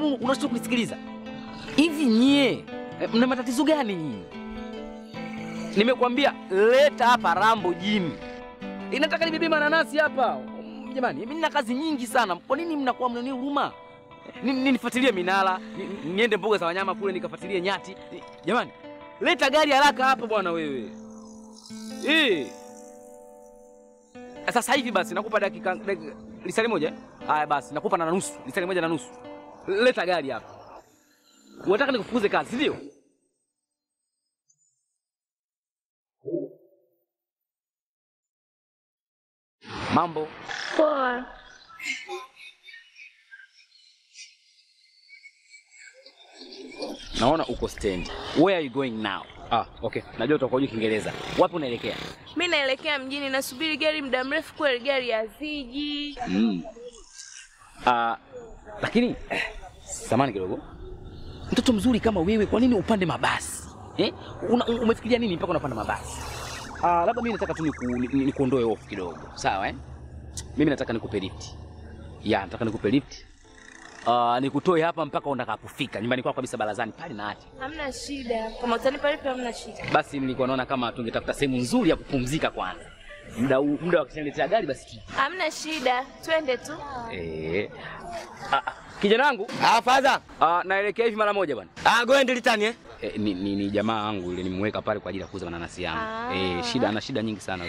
kwani unashindwa kunisikiliza? Hivi nyie eh, mna matatizo gani nyinyi? Nimekwambia leta hapa Rambo jini. Inataka nibebe mananasi hapa. Mm, Jamani, mimi nina kazi nyingi sana. Kwa nini mnakuwa mnani huruma? Ni- ni- Nifuatilie minara, ni- niende mbuga za wanyama kule nikafuatilie nyati. Ni- Jamani, leta gari haraka hapa bwana wewe. Eh. Sasa hivi basi nakupa dakika dakika- lisali moja. eh? Haya basi nakupa na nusu, lisali moja na nusu. Leta gari hapa. Unataka nikufukuze kazi, si ndio? Mambo. Poa. Naona uko stand. Where are you going now? Ah, okay. Najua utakuwa hujui Kiingereza. Wapi unaelekea? Mi naelekea mjini, nasubiri gari muda mrefu kweli, gari haziji. Mm. Ah, lakini eh, samani kidogo. Mtoto mzuri kama wewe, kwa nini upande mabasi? Eh? Una, umefikiria nini mpaka unapanda mabasi? Ah, labda mimi nataka tu niku- ni- ni- nikuondoe hofu kidogo. Sawa eh? Mimi nataka nikupe lift. Ya, nataka nikupe lift. Ah, nikutoe hapa mpaka utakapofika nyumbani kwako kabisa barazani pale na ati. Hamna shida, kama utanipa lipi hamna shida. Basi nilikuwa naona kama tungetafuta sehemu nzuri ya kupumzika kwanza. Muda huu- muda wa kuletea gari basi tu. Hamna shida, twende tu. Eh. Ah, ah, kijana wangu Ah, father. ah, naelekea hivi mara moja bwana. Ah, go and return eh. Eh, ni, ni, ni jamaa wangu yule nimemweka pale kwa ajili ya kuuza mananasi yangu. Ah. Eh, shida ana shida nyingi sana.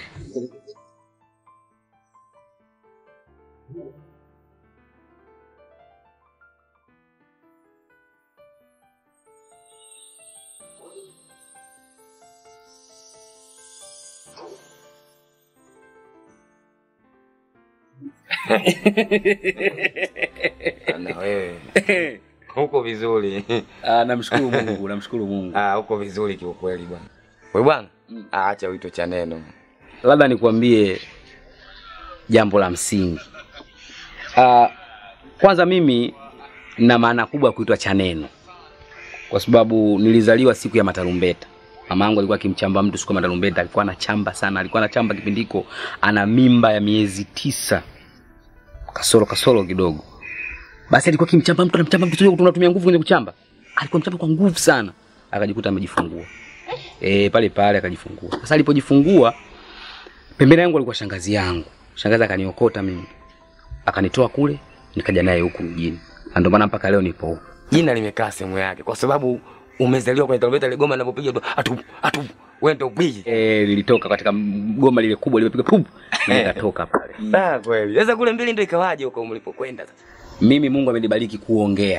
Na wewe. Huko vizuri. Ah, namshukuru Mungu, namshukuru Mungu. Ah, huko vizuri kiukweli bwana. Wewe bwana, Mm. ah, acha wito cha neno. Labda nikwambie jambo la msingi. Ah, kwanza mimi na maana kubwa ya kuitwa Chaneno kwa sababu nilizaliwa siku ya matarumbeta. Mama yangu alikuwa akimchamba mtu siku ya matarumbeta, alikuwa anachamba sana, alikuwa anachamba kipindiko, ana mimba ya miezi tisa kasoro kasoro kidogo. Basi alikuwa akimchamba mtu, anamchamba mtu, sio tunatumia nguvu kwenye kuchamba, alikuwa mchamba kwa nguvu sana, akajikuta amejifungua. Eh, pale pale akajifungua. Sasa alipojifungua pembeni yangu alikuwa shangazi yangu. Shangazi akaniokota mimi, akanitoa kule, nikaja naye huku mjini, na ndio maana mpaka leo nipo huku. Jina limekaa sehemu yake kwa sababu umezaliwa kwenye tarumbeta ile goma linapopiga tu atu atu wewe ndio upige. Eh, lilitoka katika goma lile kubwa limepiga pup, na nikatoka pale. Ah, kweli. Sasa kule mbili ndio ikawaje huko mlipokwenda sasa? Mimi Mungu amenibariki kuongea.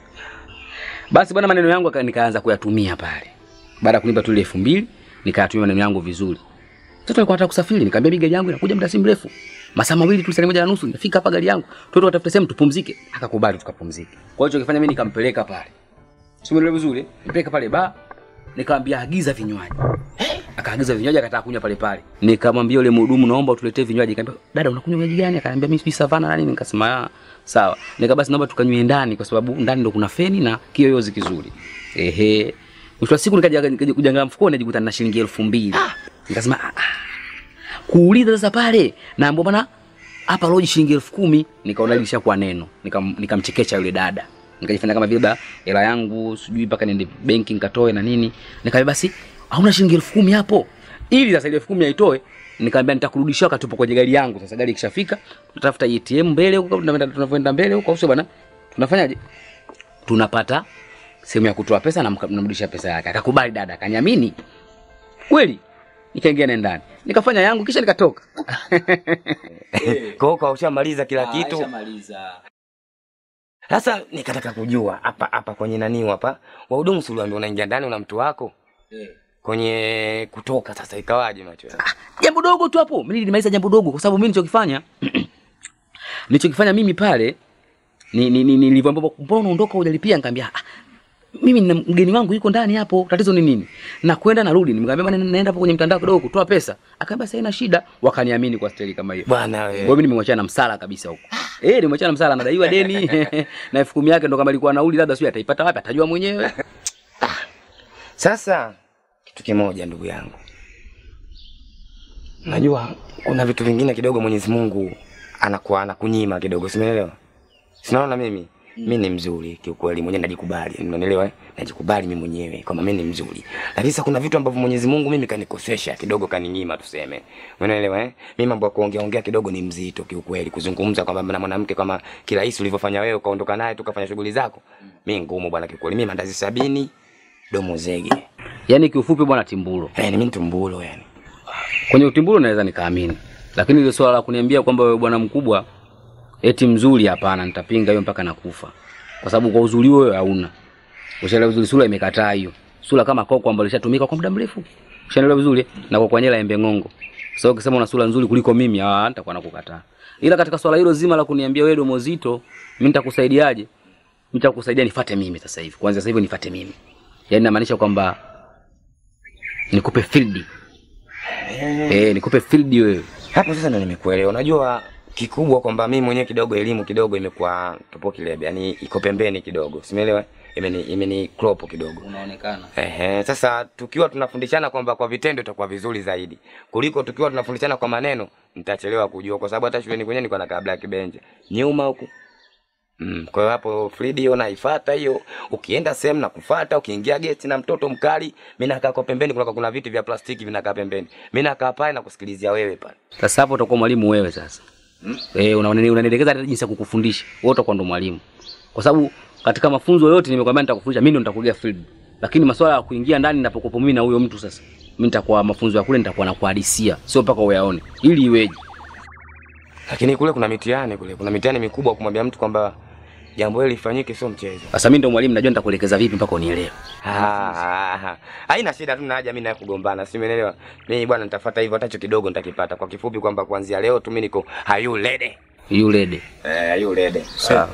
Basi bwana, maneno yangu aka- nikaanza kuyatumia pale. Baada ya kunipa tu ile elfu mbili nikayatumia maneno yangu vizuri. Mtoto alikuwa anataka kusafiri, nikamwambia mimi gari yangu inakuja muda si mrefu. Masaa mawili tu, saa moja na nusu nitafika hapa gari yangu. Tuende tutafute sehemu tupumzike. Akakubali tukapumzike. Kwa hiyo kifanya mimi nikampeleka pale. Simuelewe vizuri. Nipeleka pale ba nikamwambia agiza vinywaji. Akaagiza vinywaji akataka kunywa pale pale. Nikamwambia yule mhudumu naomba utuletee vinywaji. Nikamwambia dada unakunywa vinywaji gani? Akaniambia mimi sijui savana na nini. Nikasema "Ah, sawa. Nika basi naomba tukanywe ndani kwa sababu ndani ndo kuna feni na kiyoyozi kizuri. Ehe. Mwisho wa siku nikaja nikaja kujangaa mfukoni najikuta na shilingi elfu mbili. Nikasema ah, ah. Kuuliza sasa pale naambia bwana hapa loji shilingi elfu kumi nikaona lisha kwa neno Nikam- nikamchekesha yule dada nikajifanya kama vile ba hela yangu sijui mpaka niende benki nikatoe na nini nikamwambia basi hauna shilingi elfu kumi hapo ili sasa ile elfu kumi aitoe nikamwambia nitakurudishia wakati upo kwenye gari yangu sasa gari ikishafika tutafuta ATM mbele huko tunaenda tunavyoenda mbele huko au sio bwana tunafanyaje tunapata sehemu ya kutoa pesa na mka- namrudisha pesa yake akakubali dada akaniamini kweli nikaingia naye ndani nikafanya yangu kisha nikatoka Kwa hiyo kwa ushamaliza kila kitu. Nishamaliza. Sasa nikataka kujua hapa hapa kwenye nani hapa? Wahudumu si uliambiwa unaingia ndani una mtu wako? Kwenye kutoka sasa ikawaje macho yako? jambo dogo tu hapo mimi nilimaliza jambo dogo kwa sababu mimi nilichokifanya nilichokifanya mimi pale ni ni, ni nilivyoambiwa mbona unaondoka hujalipia nikamwambia ah, mimi nina mgeni wangu yuko ndani hapo tatizo ni nini na kwenda narudi nimwambia bwana naenda hapo kwenye mtandao kidogo kutoa pesa akaambia sasa ina shida wakaniamini kwa staili kama hiyo Bwana kwa hiyo wewe. mimi nimemwachana na msala kabisa huko eh nimemwachana na msala anadaiwa deni na elfu kumi yake ndo kama ilikuwa nauli labda sio ataipata wapi atajua mwenyewe Sasa kitu kimoja ndugu yangu. Najua kuna vitu vingine kidogo Mwenyezi Mungu anakuwa anakunyima kidogo, simeelewa? Sinaona mimi. mi ni mzuri kiukweli, mwenyewe najikubali, unanielewa? eh? Najikubali mimi mwenyewe kwamba mimi ni mzuri, lakini sasa kuna vitu ambavyo Mwenyezi Mungu mimi kanikosesha kidogo, kaninyima tuseme, unaelewa eh? Mimi mambo ya kuongea ongea kidogo ni mzito kiukweli, kuzungumza kwamba na mwanamke kama kirahisi ulivyofanya wewe, ukaondoka naye tukafanya shughuli zako, mimi ngumu bwana kiukweli. Mimi mandazi sabini domo zege, Yaani kiufupi bwana Timbulo. eh, mimi tumbulo yani. Kwenye utimbulo naweza nikaamini. Lakini ile swala la kuniambia kwamba wewe bwana mkubwa eti mzuri hapana, nitapinga hiyo mpaka nakufa. Kwa sababu kwa uzuri wewe hauna. Ushaelewa vizuri sura imekataa hiyo. Sura kama koko ambayo ilishatumika kwa muda mrefu. Ushaelewa vizuri eh? na kwa kwanyela embe ngongo. Sasa ukisema una sura nzuri kuliko mimi, ah nitakuwa nakukataa. Ila katika swala hilo zima la kuniambia wewe domo zito, mimi nitakusaidiaje? Mimi nitakusaidia nifuate mimi sasa hivi. Kwanza sasa hivi nifuate mimi. Yaani inamaanisha kwamba nikupe field. Eh, nikupe field wewe. Hapo sasa ndo nimekuelewa. Unajua kikubwa kwamba mimi mwenyewe kidogo elimu kidogo imekuwa topo kilebe, yani iko pembeni kidogo, simeelewa? Imeni imeni crop kidogo. Unaonekana. Ehe, sasa tukiwa tunafundishana kwamba kwa vitendo itakuwa vizuri zaidi kuliko tukiwa tunafundishana kwa maneno, nitachelewa kujua, kwa sababu hata shuleni kwenyewe nilikuwa nakaa black bench nyuma huku. Mm, kwa hiyo hapo Fridi hiyo naifuata hiyo. Ukienda sehemu na kufuata, ukiingia geti na mtoto mkali, mimi nakaa kwa pembeni, kuna kuna viti vya plastiki vinakaa pembeni. Mimi nakaa pale na kusikilizia wewe pale. Sasa hapo utakuwa mwalimu wewe sasa. Eh, unaone- unanielekeza hata jinsi ya kukufundisha. Wewe utakuwa ndo mwalimu. Kwa sababu katika mafunzo yote nimekwambia nitakufundisha, mimi ndo nitakugia field. Lakini masuala ya kuingia ndani ninapokuwa mimi na huyo mtu sasa. Mimi nitakuwa mafunzo ya kule nitakuwa nakuhadisia, sio mpaka uyaone. Ili iweje? Lakini kule kuna mitihani kule, kuna mitihani mikubwa kumwambia mtu kwamba jambo hili lifanyike, sio mchezo. Sasa mimi ndo mwalimu najua nitakuelekeza vipi mpaka unielewe. Ah, haina shida, tuna haja mimi naye kugombana, si umeelewa? Mimi bwana nitafuata hivyo, hata hicho kidogo nitakipata. Kwa kifupi kwamba kuanzia leo tu mimi niko hayu lede. Yule de. Eh, hayu lede. Sawa.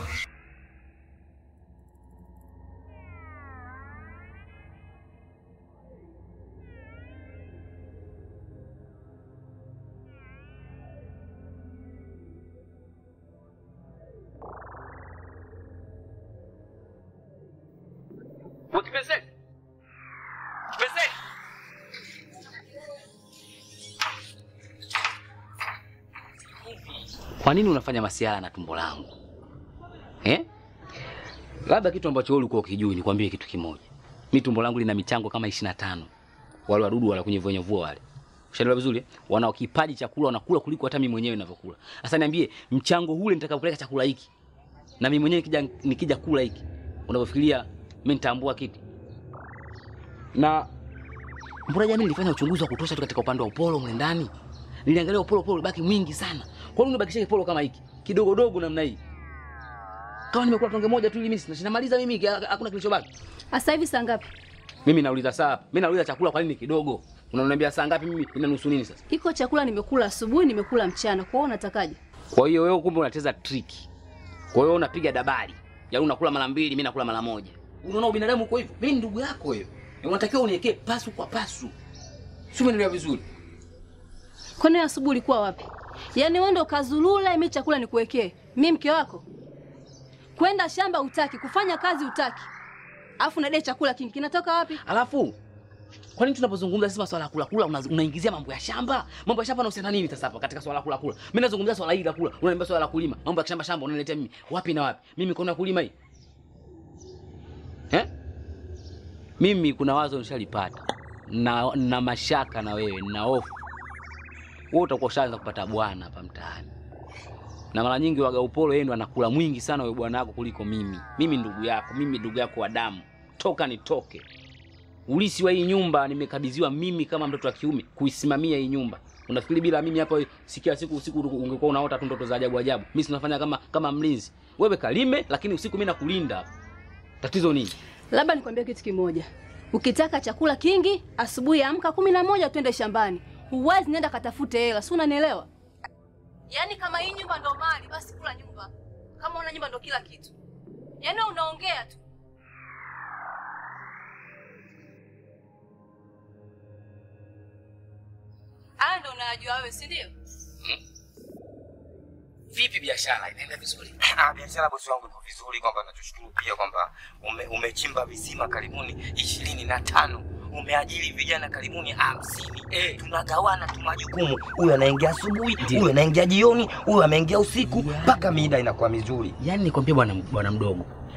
Kwa nini unafanya masiala na tumbo langu? Eh? Labda kitu ambacho wewe ulikuwa ukijui, nikwambie kitu kimoja. Mimi tumbo langu lina michango kama 25. Wale wadudu wala kwenye vyenye vua wale. Ushaelewa vizuri? eh? Wana kipaji chakula wanakula kuliko hata mimi mwenyewe ninavyokula. Sasa niambie, mchango ule nitakapeleka chakula hiki na mimi mwenyewe nikija nikija kula hiki, unavyofikiria mimi nitaambua kiti? Na mbona jamii nilifanya uchunguzi wa kutosha tu katika upande wa upolo mle ndani. Niliangalia upolo upolo baki mwingi sana. Kwa nini unabakisha kipolo kama hiki? Kidogo dogo namna hii. Kama nimekula tonge moja tu ili mimi sina- sinamaliza mimi hiki, ha- hakuna kilichobaki. Sasa hivi saa ngapi? Mimi nauliza saa, mimi nauliza chakula kwa nini kidogo? Unaniambia saa ngapi mimi ina nusu nini sasa? Iko chakula nimekula asubuhi, nimekula mchana. Kwa hiyo unatakaje? Kwa hiyo wewe kumbe unacheza triki. Kwa hiyo unapiga dabari. Yaani unakula mara mbili, mimi nakula mara moja. Unaona ubinadamu uko hivyo? Mimi ni ndugu yako wewe. Na Unatakiwa uniwekee pasu kwa pasu. Sio umeelewa vizuri? Kwani asubuhi ulikuwa wapi? Yaani wewe ndo kazulula, mimi chakula nikuwekee. Mimi mke wako. Kwenda shamba utaki, kufanya kazi utaki. Alafu nadai chakula kingi kinatoka wapi? Alafu kwa nini tunapozungumza sisi masuala ya kula kula una- unaingizia mambo ya shamba? Mambo ya shamba yanahusiana nini sasa hapa katika swala la kula kula? Mimi nazungumzia swala hili la kula, unaniambia swala la kulima. Mambo ya shamba shamba unaniletea mimi. Wapi na wapi? Mimi mikono ya kulima hii. Eh? Mimi kuna wazo nishalipata. Na, na mashaka na wewe na hofu. Wewe utakuwa ushaanza kupata bwana hapa mtaani. Na mara nyingi waga upolo yeye ndo anakula mwingi sana wewe bwana wako kuliko mimi. Mimi ndugu yako, mimi ndugu yako wa damu. Toka nitoke. Ulisi wa hii nyumba nimekabidhiwa mimi kama mtoto wa kiume kuisimamia hii nyumba. Unafikiri bila mimi hapa si kila siku usiku ungekuwa unaota tu ndoto za ajabu ajabu. Mimi sinafanya kama kama mlinzi. Wewe kalime lakini usiku mimi nakulinda. Tatizo nini? Labda nikwambie kitu kimoja. Ukitaka chakula kingi, asubuhi amka kumi na moja twende shambani. Huwezi nenda katafute hela, si unanielewa? Yaani kama hii nyumba ndo mali, basi kula nyumba. Kama una nyumba ndo kila kitu. Yaani wewe unaongea tu. Haya ndo unayajua wewe, si ndio? Vipi biashara inaenda vizuri? Ah, biashara bosi wangu iko vizuri, kwamba nachoshukuru pia kwamba ume, umechimba visima karibuni ishirini na tano umeajiri vijana karibuni hamsini Eh. tunagawana tu majukumu, huyu anaingia asubuhi, Ndio. huyu anaingia jioni, huyu ameingia usiku, mpaka mida inakuwa mizuri. Yaani nikwambie bwana bwana mdogo.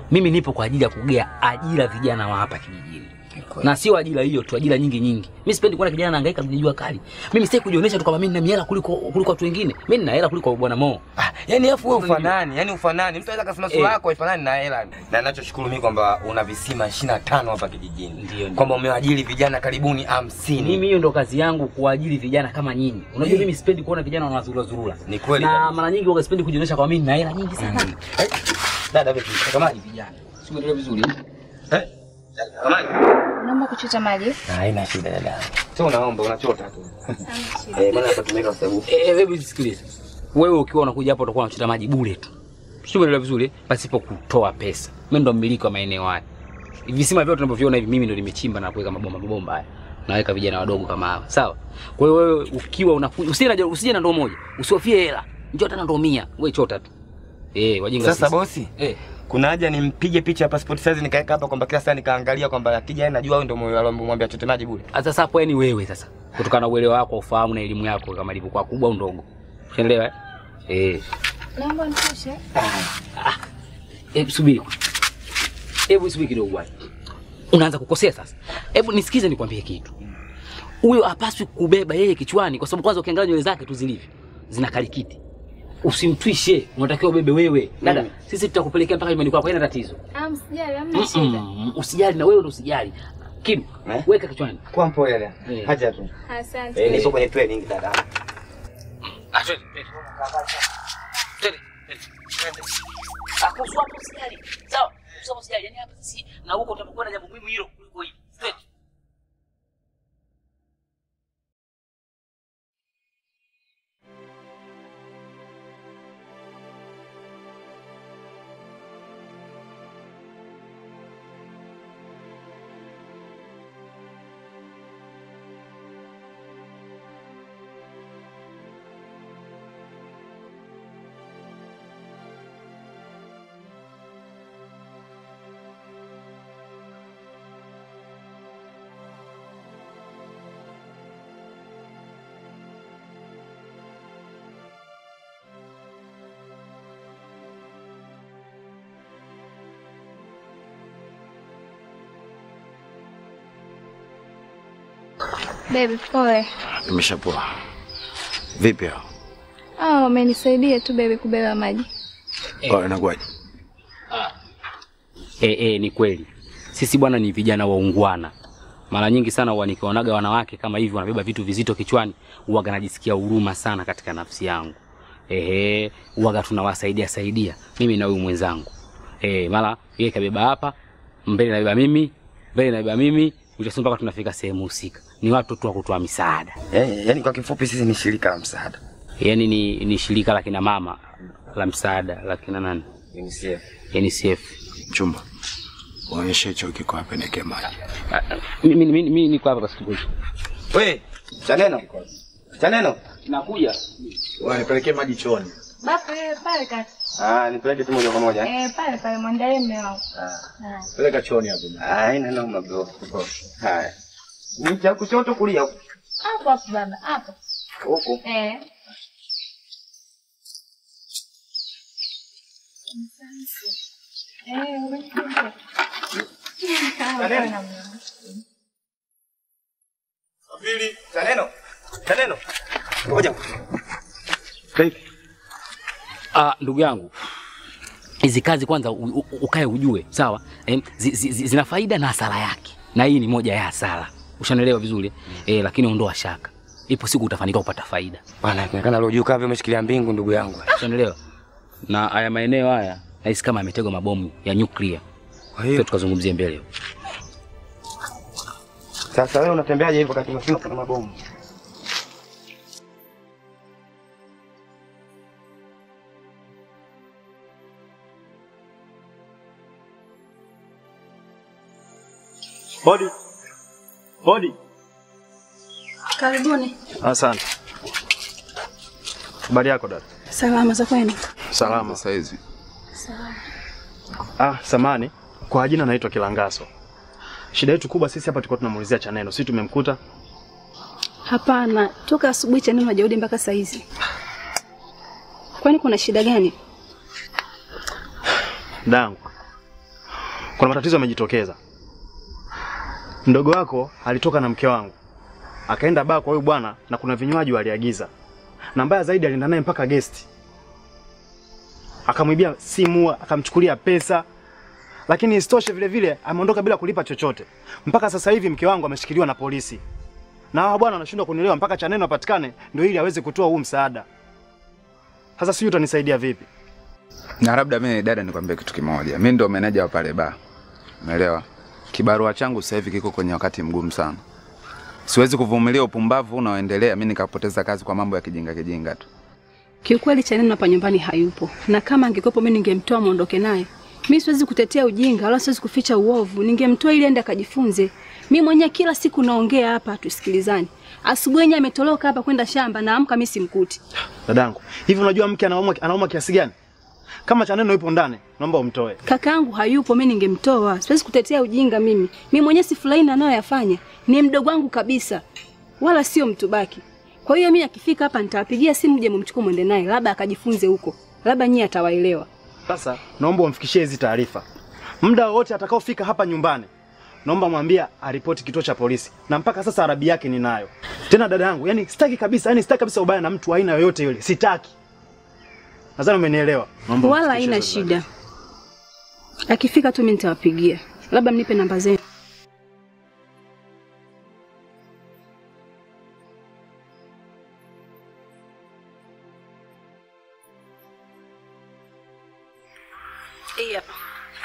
mimi nipo kwa ajili ya kugea ajira vijana wa hapa kijijini na sio ajira hiyo tu, ajira nyingi nyingi. Mimi sipendi kuona kijana anahangaika kwenye jua kali. Mimi sitaki kujionyesha tu kama mimi nina hela kuliko kuliko watu wengine. Mimi nina hela kuliko bwana Mo. Ah, yani afu wewe ufanani, yani ufanani. Mtu anaweza kasema sura Eh. yako haifanani na hela. Na ninachoshukuru mimi kwamba una visima 25 hapa kijijini. Ndio, ndio. Kwamba umewaajiri vijana karibuni 50. Mimi hiyo ndo kazi yangu kuajiri vijana kama nyinyi. Unajua mimi sipendi kuona vijana wanazurura zurura. Ni kweli Na kabisa. mara nyingi huwa sipendi kujionyesha kama mimi nina hela nyingi sana. Eh, Dada vipi? Kamaji. Vijana. Sio ndio vizuri. Eh? Kamaji. Naomba kuchota maji. Ah, Haina shida dada. Sio unaomba unachota tu. Eh, maana hapa tumeweka kwa sababu Eh, hebu sikiliza. Wewe ukiwa unakuja hapo utakuwa unachota maji bure tu. Sio unaelewa vizuri pasipo kutoa pesa. Mimi ndo mmiliki wa maeneo haya. Visima vyote tunavyoviona hivi mimi ndo nimechimba na kuweka mabomba mabomba haya. Naweka vijana wadogo kama hawa. Sawa? Kwa hiyo wewe ukiwa unakuja usije na usije na ndoo moja. Usihofie hela. Njoo hata na ndoo 100. Wewe chota tu. Eh, wajinga Sasa sisi. bosi, Eh. kuna haja nimpige picha ya passport size nikaweka hapa kwamba kila saa nikaangalia kwamba akija yeye najua wewe ndio moyo alomwambia chote maji bure. Sasa hapo yani wewe sasa. Kutokana na uelewa wako, ufahamu na elimu yako kama ilivyokuwa kubwa au ndogo. Unaelewa? eh? Eh. Naomba nitoshe. Hebu subiri. Hebu subiri kidogo bwana. Unaanza kukosea sasa. Hebu nisikize nikwambie kitu. Huyo hapaswi kubeba yeye kichwani kwa sababu kwanza ukiangalia nywele zake tu zilivyo. Zina kalikiti. Usimtwishe, unatakiwa ubebe wewe. Dada, sisi tutakupelekea mpaka nyumbani kwako, haina tatizo. Ah, msijali, hamna shida. Mm-mm. Usijali na wewe ndo usijali. Kim, Eh? weka kichwani. Kwa mpole dada. Eh. Haja tu. Asante. Eh, nipo kwenye training dada. Ah, twende, twende. Twende, twende. Ah, kuhusu hapo usijali. Sawa? Kuhusu hapo usijali. Yaani hapa sisi na huko utapokuwa na jambo muhimu hilo kuliko hili. Twende. Baby, pole. Imeshapoa. Vipi hao? Ah, umenisaidia tu baby kubeba maji. Oh, inakuwaje? Eh, eh, ni kweli. Sisi bwana ni vijana waungwana. Mara nyingi sana huwa nikiwaonaga wanawake kama hivi wanabeba vitu vizito kichwani, huwaga najisikia huruma sana katika nafsi yangu. Ehe, huwaga tunawasaidia saidia mimi na huyu mwenzangu. Eh, mara yeye kabeba hapa, mbele nabeba mimi, mbele nabeba mimi, mwisho mpaka tunafika sehemu husika. Ni watu tu wa kutoa misaada. Eh, yani kwa kifupi sisi ni shirika la msaada. Yaani ni, ni shirika la kina mama la msaada la kina nani? UNICEF. UNICEF. Mchumba. Waonyeshe hicho kiko hapa niweke maji. Ah, ah, Mimi mimi mimi niko hapa basi kidogo. We, chaneno. Chaneno. Nakuja. Wanipelekee maji chooni. Baba, eh, pale kaka. Ah, nipeleke tu moja kwa moja. eh? Eh, pale pale mwandalie mume wangu. Peleka chooni hapo. Ah, haina noma bro. Haya. Ni cha kushoto kulia huko. Hapo hapo baba, hapo. Huko. Eh. Eh, umesikia. Pili, chaneno. Chaneno. Ngoja. Ah, ndugu yangu, hizi kazi kwanza u, u, ukae ujue, sawa? Eh, zi, zi, zi, zina faida na hasara yake, na hii ni moja ya hasara. Ushanielewa vizuri eh? Lakini ondoa shaka, ipo siku utafanikiwa kupata faida. Bwana, inaonekana leo juu kama umeshikilia mbingu ndugu yangu. Ushanielewa? Na haya maeneo haya nahisi kama yametegwa mabomu ya nyuklia, Kwa hiyo hiyo tukazungumzie mbele. sasa wewe unatembeaje hivyo wakati unasema kuna mabomu? Hodi. Hodi. Karibuni. Asante. Habari yako dada? Salama za kwenu? Salama saizi. Ah, samani. Kwa jina naitwa Kilangaso. Shida yetu kubwa sisi hapa tulikuwa tunamuulizia Chaneno. Sisi tumemkuta. Hapana, toka asubuhi Chaneno hajarudi mpaka saa hizi. Kwani kuna shida gani? Dangu. kuna matatizo yamejitokeza. Mdogo wako alitoka na mke wangu akaenda baa kwa huyu bwana, na kuna vinywaji waliagiza, na mbaya zaidi alienda naye mpaka gesti, akamwibia simu, akamchukulia pesa, lakini isitoshe vile vile ameondoka bila kulipa chochote. Mpaka sasa hivi mke wangu ameshikiliwa na polisi, na hawa bwana wanashindwa kunielewa mpaka Chaneno apatikane ndio ili aweze kutoa huu msaada. Sasa sijui utanisaidia vipi? Na labda mimi dada, nikwambie kitu kimoja, mi ndo meneja wa pale baa, umeelewa? Kibarua changu sasa hivi kiko kwenye wakati mgumu sana, siwezi kuvumilia upumbavu unaoendelea, mi nikapoteza kazi kwa mambo ya kijinga kijinga tu. Kiukweli Chaneno hapa nyumbani hayupo, na kama angekuwepo mimi ningemtoa muondoke naye. Mimi siwezi kutetea ujinga wala siwezi kuficha uovu, ningemtoa ili aende akajifunze. Mimi mwenyewe kila siku naongea hapa tusikilizane. Asubuhi yenyewe ametoroka hapa kwenda shamba, naamka mimi simkuti. Dadangu, hivi unajua mke anauma anauma kiasi gani? Kama Chaneno yupo ndani, naomba umtoe. Kakaangu hayupo, mimi ningemtoa. Siwezi kutetea ujinga mimi. Mimi mwenyewe sifurahi na anayoyafanya. Ni mdogo wangu kabisa, wala sio mtu baki. Kwa hiyo mimi akifika hapa nitawapigia simu, je, mumchukue mwende naye, labda akajifunze huko, labda nyie atawaelewa. Sasa naomba umfikishie hizi taarifa muda wowote atakaofika hapa nyumbani, naomba mwambie aripoti kituo cha polisi, na mpaka sasa arabi yake ninayo. Tena dada yangu, yani sitaki kabisa, yani sitaki kabisa ubaya na mtu wa aina yoyote yule, sitaki. Nadhani umenielewa. Naomba Wala umfikishie haina hizo taarifa. shida. Akifika tu mimi nitawapigia, labda mnipe namba zenu. Hii hapa.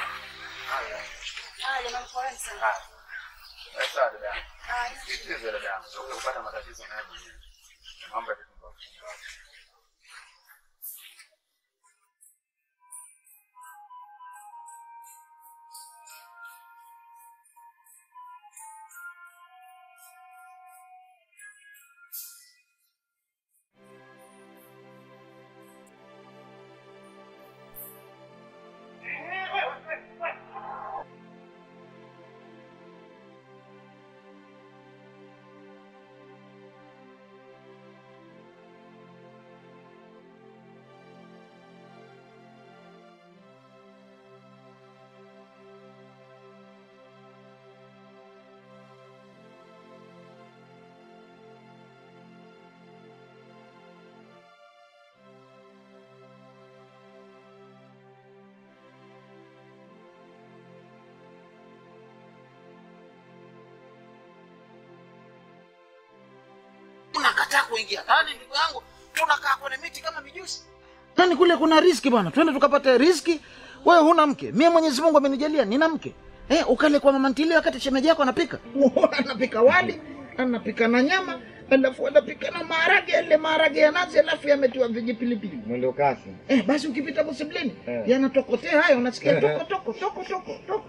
unakataa kuingia ndani ndugu yangu tunakaa kwenye miti kama mijusi nani kule kuna riski bwana twende tukapate riski wewe huna mke mie mwenyezi mungu amenijalia nina mke eh, ukale kwa mama ntilie wakati shemeji yako anapika anapika wali anapika na nyama alafu anapika na maharage yale maharage ya nazi alafu yametiwa vijipilipili Mwendo kasi. eh, basi ukipita busiblini Eh. yanatokotea hayo unasikia toko toko toko toko toko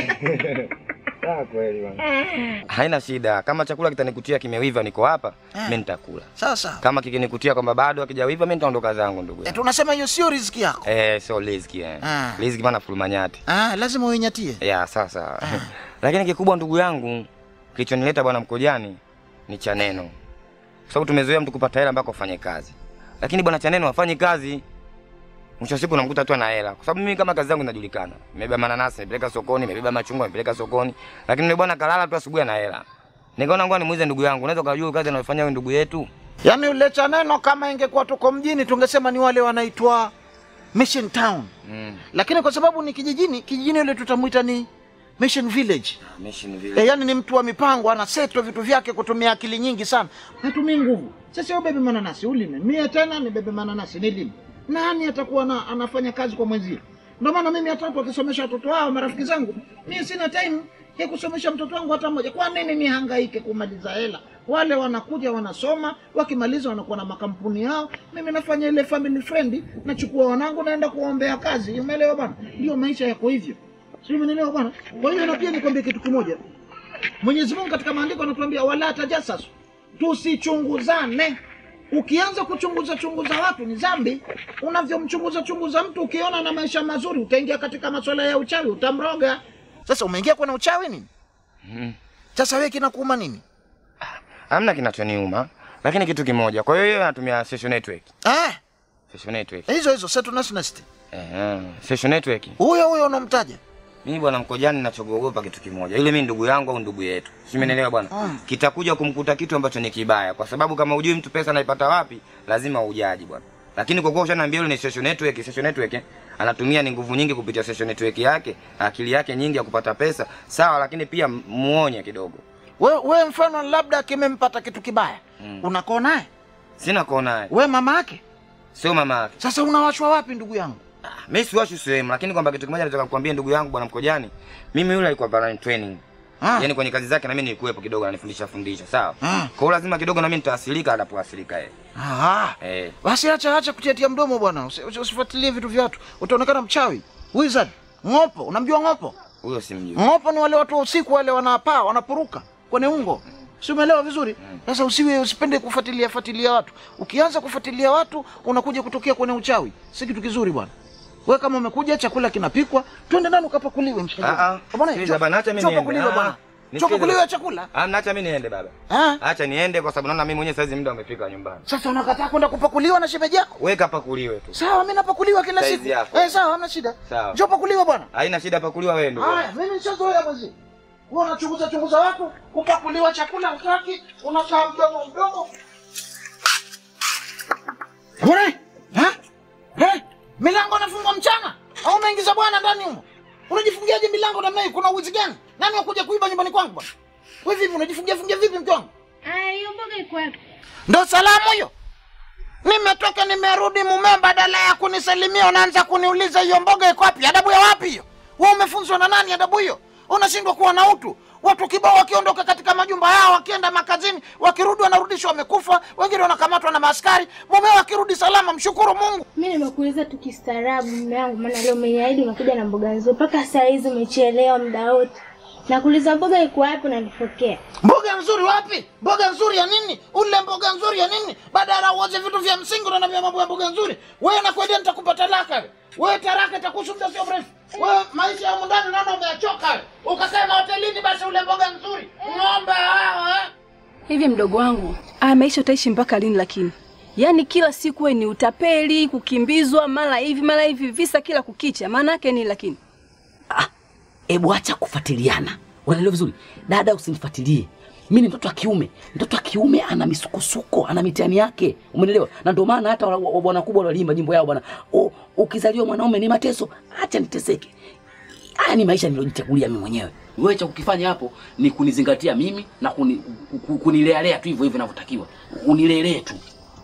Sawa kweli bwana. Haina shida. Kama chakula kitanikutia kimeiva niko hapa, mimi nitakula. sawa sawa Kama kikinikutia kwamba bado hakijawiva mimi nitaondoka zangu ndugu eh, yangu. tunasema hiyo sio riziki yako Eh, sio riziki eh. Ah. Riziki maana fulmanyati. ah, lazima uinyatie Ya, sasa. Lakini kikubwa ndugu yangu kilichonileta bwana Mkojani ni Chaneno. Kwa sababu tumezoea mtu kupata hela ambako afanye kazi. Lakini bwana Chaneno hafanyi kazi. Mwisho wa siku namkuta tu ana hela. Kwa sababu mimi kama kazi yangu inajulikana. Nimebeba mananasi, nimepeleka sokoni, nimebeba machungwa, nimepeleka sokoni. Lakini yule bwana kalala tu asubuhi ana hela. Nikaona ngoja nimuize ndugu yangu. Unaweza kujua kazi anayofanya huyu ndugu yetu? yaani ule chaneno kama ingekuwa tuko mjini tungesema ni wale wanaitwa mission town Mm. lakini kwa sababu ni kijijini kijijini yule tutamwita ni mission village Mission vile. e, yaani ni mtu wa mipango anaseto vitu vyake kutumia akili nyingi sana natumii nguvu sasa ubebe mananasi ulime mie tena nibebe mananasi nilime nani atakuwa na, anafanya kazi kwa mwenzie ndio maana mimi hata watu wakisomesha watoto wao marafiki zangu mimi sina time ya kusomesha mtoto wangu hata mmoja kwa nini nihangaike kumaliza hela wale wanakuja wanasoma wakimaliza wanakuwa na makampuni yao mimi nafanya ile family friend nachukua wanangu naenda kuwaombea kazi umeelewa bwana ndio maisha yako hivyo sio umeelewa bwana kwa hiyo na pia nikwambie kitu kimoja Mwenyezi Mungu katika maandiko anatuambia wala tajasasu, tusichunguzane. Ukianza kuchunguza chunguza watu ni dhambi. Unavyomchunguza chunguza mtu, ukiona na maisha mazuri, utaingia katika masuala ya uchawi, utamroga. Sasa umeingia kwenye uchawi nini? Mhm. Sasa wewe kinakuuma nini? Hamna kinachoniuma. Lakini kitu kimoja. Kwa hiyo yeye anatumia social network. Ah, Social network. hizo hizo Setu Nationalist. Eh, social network. Huyo huyo unamtaja. Mimi bwana Mkojani ninachoogopa kitu kimoja. Yule mimi ndugu yangu au ndugu yetu. Si umenielewa bwana? Kitakuja kumkuta kitu ambacho ni kibaya kwa sababu kama hujui mtu pesa anaipata wapi, lazima ujaji bwana. Lakini kwa kuwa ushaniambia yule ni social network, social network eh, anatumia ni nguvu nyingi kupitia social network yake, akili yake nyingi ya kupata pesa. Sawa, lakini pia muonye kidogo. We, we mfano labda kimempata kitu kibaya Mm. unakoo naye Sina koo naye. we mama yake Sio mama yake. sasa unawachwa wapi ndugu yangu Mimi siwashi sehemu, lakini kwamba kitu kimoja nataka kukwambia ndugu yangu bwana Mkojani. Mimi yule alikuwa barani training. Ah. Yaani kwenye kazi zake na mimi nilikuwepo kidogo ananifundisha fundisha, sawa? Ah. Kwa hiyo lazima kidogo na mimi nitaasilika anapoasilika yeye. Aha. Eh. basi acha acha kutiatia mdomo bwana Usi- usi- usifuatilie vitu vya watu utaonekana mchawi wizard ng'opo unamjua ng'opo Huyo simjui. ng'opo ni wale watu wa usiku wale wanapaa wanapuruka kwenye ungo si umeelewa vizuri sasa usiwe usipende kufuatilia fuatilia watu ukianza kufuatilia watu unakuja kutokea kwenye uchawi si kitu kizuri bwana we kama umekuja chakula kinapikwa twende ndani ukapakuliwe mshikaji Ah ah. Bwana, Sikiliza cho- bana, acha mimi cho niende. pakuliwe Ah, bwana nisikilize cho pakuliwe bana. chakula Ah, naacha mimi niende baba. Ah? Acha niende kwa sababu naona mimi mwenyewe saizi muda umefika nyumbani. sasa unakataa kwenda kupakuliwa na shemeji yako Weka pakuliwe tu. sawa mimi napakuliwa kila Saizi siku yako. eh sawa hamna shida Sawa. njoo pakuliwa bwana Haina shida pakuliwa wewe ndugu. haya mimi nishazoea mwezi wewe unachunguza chunguza watu kupakuliwa chakula utaki unakaa mdomo mdomo bwana ha ha milango nafungwa mchana au umeingiza bwana ndani humo unajifungiaje milango namna hii kuna uwizi gani nani wakuja kuiba nyumbani kwangu bwana wewe vipi unajifungia fungia vipi mke wangu Aya, hiyo mboga iko wapi? ndo salamu hiyo nimetoka nimerudi mume badala ya kunisalimia unaanza kuniuliza hiyo mboga iko wapi adabu ya wapi hiyo wewe umefunzwa na nani adabu hiyo unashindwa kuwa na utu watu kibao wakiondoka katika majumba yao wakienda makazini wakirudi wanarudishwa wamekufa wengine wanakamatwa na maaskari mume akirudi salama mshukuru mungu Mimi nimekuuliza tu kistaarabu mume wangu, maana leo umeniahidi unakuja na mboga nzuri, mpaka saa hizi umechelewa muda wote. Nakuuliza mboga iko wapi, unanifokea. mboga nzuri wapi mboga nzuri ya nini ule mboga nzuri ya nini badala uoze vitu vya msingi unaniambia mambo ya mboga nzuri wewe nakwambia nitakupa talaka wewe wewe taraka itakuhusu muda sio mrefu wewe maisha ya humu ndani naona umeachoka wewe ukakae mahotelini basi ule mboga nzuri ng'ombe hao eh Hivi mdogo wangu, haya maisha utaishi mpaka lini? Lakini yaani kila siku we ni utapeli, kukimbizwa, mara hivi mara hivi, visa kila kukicha. Maana yake ni lakini Ebu acha kufuatiliana, unaelewa vizuri dada, usinifuatilie mimi. Ni mtoto wa kiume, mtoto wa kiume ana misukosuko, ana mitihani yake, umeelewa? Na ndio maana hata wa- wa- bwana kubwa waliimba nyimbo yao bwana, "U- ukizaliwa mwanaume ni mateso, acha niteseke. Haya ni maisha nilojichagulia mimi mwenyewe. Wewe cha kukifanya hapo ni kunizingatia mimi na kuni, ku- kunilealea tu hivyo hivyo inavyotakiwa, unilelee tu.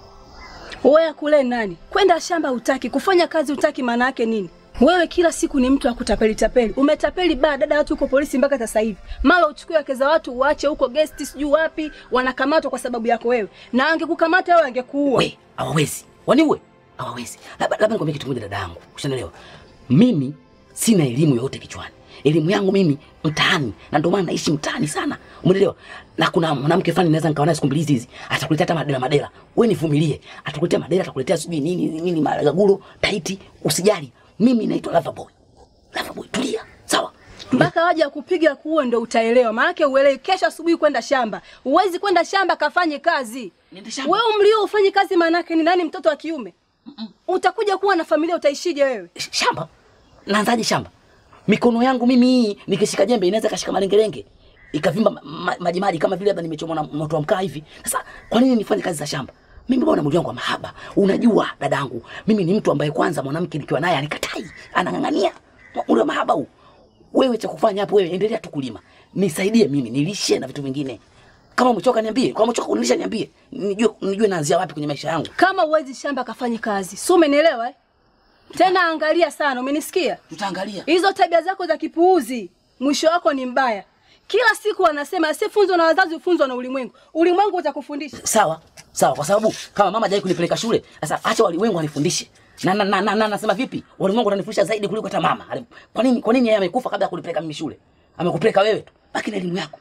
wewe kule nani? Kwenda shamba utaki, kufanya kazi utaki, maana yake nini? Wewe kila siku ni mtu wa kutapeli tapeli. Umetapeli baa dada watu huko polisi mpaka sasa hivi. Mara uchukue wake za watu uache huko guest sijui wapi, wanakamatwa kwa sababu yako wewe. Na angekukamata wewe angekuua. We, hawawezi. Waniue? Hawawezi. Labda labda nikwambie kitu kimoja dada yangu. Ushanielewa? Mimi sina elimu yoyote kichwani. Elimu yangu mimi mtaani na ndio maana naishi mtaani sana. Umeelewa? Na kuna mwanamke fulani naweza nikawa naye siku mbili hizi atakuletea hata madela madela. Wewe nivumilie. Atakuletea madela, atakuletea sijui nini nini maragaguro, taiti, usijali. Mimi naitwa Loverboy. Loverboy, tulia. Sawa? mpaka waje kupiga kuo ndo utaelewa. Maanake uelewi. Kesho asubuhi kwenda shamba, huwezi kwenda shamba kafanye kazi. Niende shamba. Wewe umlio ufanye kazi, maanake ni nani? Mtoto wa kiume utakuja kuwa na familia, utaishije wewe? shamba naanzaje shamba mikono yangu mimi hii nikishika jembe inaweza kashika malengelenge ikavimba ma- ma- majimaji kama vile labda nimechomwa na moto wa mkaa hivi sasa kwa nini nifanye kazi za shamba mimi bwana mwili wangu wa mahaba unajua dadangu mimi ni mtu ambaye kwanza mwanamke nikiwa naye anikatai anang'ang'ania ule wa mahaba huu wewe cha kufanya hapo wewe endelea tu kulima nisaidie mimi nilishe na vitu vingine kama umechoka niambie kama umechoka kunilisha niambie nijue nijue naanzia wapi kwenye maisha yangu Kama uwezi shamba kafanye kazi, si umenielewa eh? Tena angalia sana, umenisikia? tutaangalia Hizo tabia zako za kipuuzi, mwisho wako ni mbaya. Kila siku wanasema asiyefunzwa na wazazi hufunzwa na ulimwengu. Ulimwengu utakufundisha. sawa sawa, kwa sababu kama mama hajai kunipeleka shule, sasa acha walimwengu wanifundishe. Na na na, na, na nasema vipi? Walimwengu wananifundisha zaidi kuliko hata mama. Ali- Kwa nini kwa nini yeye amekufa kabla ya kunipeleka mimi shule? Amekupeleka wewe tu. Baki na elimu yako.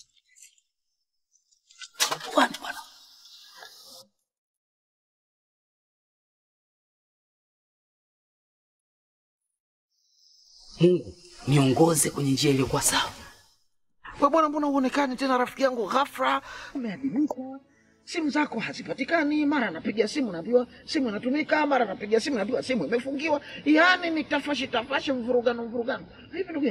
Bwana bwana. Mungu niongoze kwenye njia iliyokuwa sawa. we bwana mbona uonekani tena rafiki yangu ghafla umeadimika simu zako hazipatikani mara napiga simu naambiwa simu inatumika mara napiga simu naambiwa simu imefungiwa yaani ni tafashi tafashi mvurugano mvurugano hivi ndugu yangu